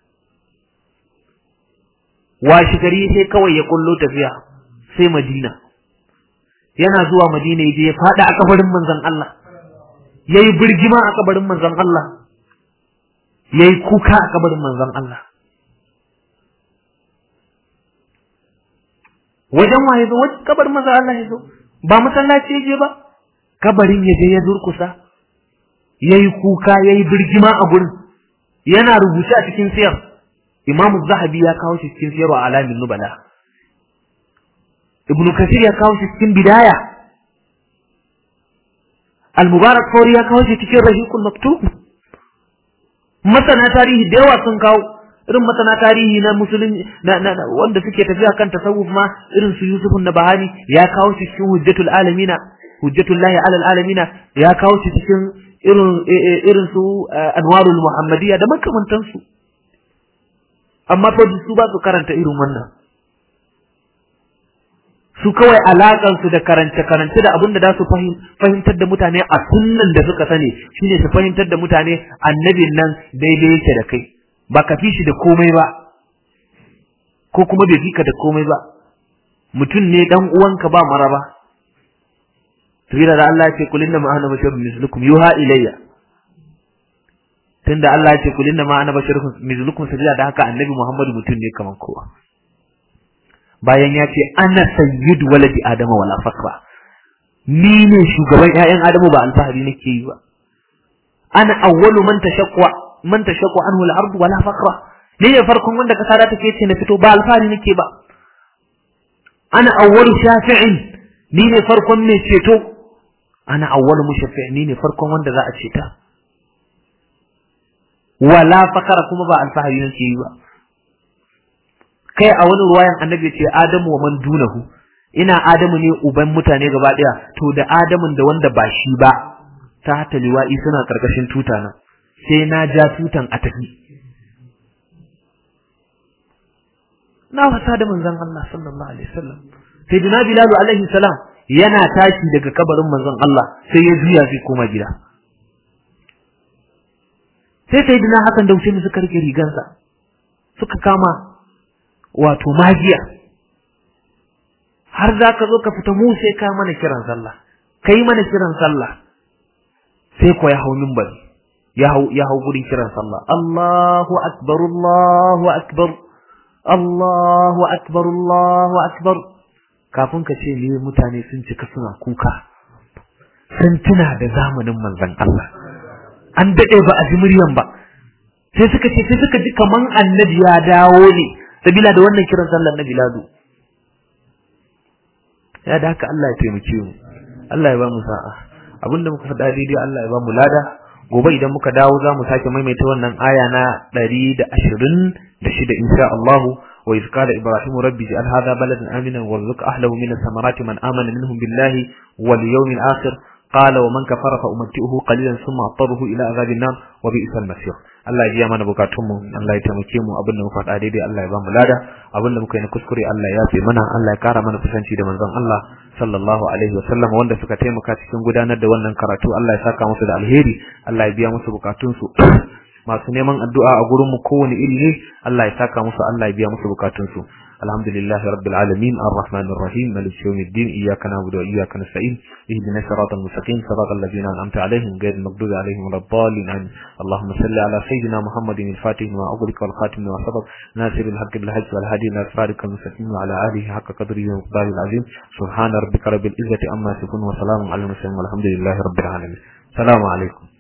washi gari sai kawai ya kullo tafiya sai Madina yana zuwa Madina yaje ya fada a kabarin manzon Allah yayi birgima a kabarin manzon Allah yayi kuka a kabarin manzon Allah wajen waye zo wajen kabarin manzon Allah ya zo ba masallaci yaje ba kabarin yaje ya durkusa yayi kuka yayi birgima a gurin yana rubuce a cikin siyar Imam Zahabi ya kawo shi cikin Siyarwa Alamin Nubala. Ibn Kathir ya kawo shi cikin Bidaya. Al-Mubarak Fawri ya kawo shi cikin Rahiqul Maktub. Masana tarihi da yawa sun kawo irin masana tarihi na musulun na, na, wanda suke tafiya kan tasawuf ma irin su Yusuf Nabahani ya kawo shi cikin Hujjatul Alamina Hujjatul Lahi alal Alamina ya kawo shi cikin irin irin su Anwarul Muhammadiyya da makamantansu. amma fa su ba su karanta irin wannan su kawai alakan su da karance karance da abin da za su fahimtar da mutane a sunnan da suka sani shine su fahimtar da mutane annabin nan daidai yake da kai ba ka fi shi da komai ba ko kuma bai fika da komai ba mutum ne dan uwanka ba maraba tafira da Allah ya ce kulinna ma ana basharun mislukum yuha ilayya tunda Allah ya ce kulin da ma ana basharun mithlukum sabila da haka annabi Muhammadu mutum ne kaman kowa bayan ya ce ana sayyidu waladi adama wala fakra ni ne shugaban ƴaƴan adamu ba alfahari nake yi ba ana awwalu man tashaqqa man tashaqqa anhu al-ardu wala fakra ni ne farkon wanda kasa da take ce na fito ba alfahari nake ba ana awwalu shafi'in ni ne farkon mai ceto ana awwalu mushaffi'in ni ne farkon wanda za a ceta wala fakara kuma ba alfahari nake yi ba kai a wani ruwayan annabi ce adamu wa man dunahu ina adamu ne uban mutane gaba daya to da adamun da wanda ba shi ba ta hata liwa'i suna karkashin tuta na sai na ja tutan a tafi na wasa da manzon Allah sallallahu alaihi wasallam sai dina bilal alaihi salam yana tashi daga kabarin manzon Allah sai ya juya sai koma gida sai sai dina hakan da wuce suka rike rigansa suka kama wato magiya har za ka zo ka fita mu sai ka mana kiran sallah kai mana kiran sallah sai ko ya hau minbari ya hau ya hau gurin kiran sallah Allahu akbar Allahu akbar Allahu akbar Allahu akbar kafin ka ce ne mutane sun cika suna kuka sun tuna da zamanin manzon Allah an dade ba a ji muryan ba sai suka ce sai suka ji kaman annabi ya dawo ne sabila da wannan kiran sallar na biladu ya da haka Allah ya taimake mu Allah ya ba mu sa'a abinda muka faɗa daidai Allah ya ba mu lada gobe idan muka dawo za mu sake maimaita wannan aya na ɗari da ashirin da shida insha Allahu wa iz qala ibrahimu rabbi ij'al hadha baladan aminan warzuq ahlahu min ath-thamarati man amana minhum billahi wal yawmil akhir qala wa man kafara fa umatti'uhu qalilan thumma attaruhu ila azabin nar wa bi'sal masir Allah ya biya mana bukatun mu Allah ya taimake mu abin da muka faɗa daidai Allah ya ba mu lada abin da muka yi na kuskure Allah ya yafe mana Allah ya kara mana kusanci da manzon Allah sallallahu alaihi wasallam wanda suka taimaka cikin gudanar da wannan karatu Allah ya saka musu da alheri Allah ya biya musu bukatun su masu neman addu'a a gurin mu kowane iri ne Allah ya saka musu Allah ya biya musu bukatun su alhamdulillahi rabbil alamin arrahmanir rahim maliki yawmiddin iyyaka na'budu wa iyyaka nasta'in ihdinas siratal mustaqim siratal ladzina an'amta alaihim ghayril maghdubi alaihim waladdallin amin allahumma salli ala sayyidina muhammadin al-fatih wa aghlaq wal khatim wa sabaq nasir al-haqq bil hajj wal hadi ila siratal mustaqim wa ala alihi haqqa qadrihi wa miqdarihi al-azim subhana rabbika rabbil izzati amma yasifun wa salamun ala al-mursalin walhamdulillahi rabbil alamin assalamu alaikum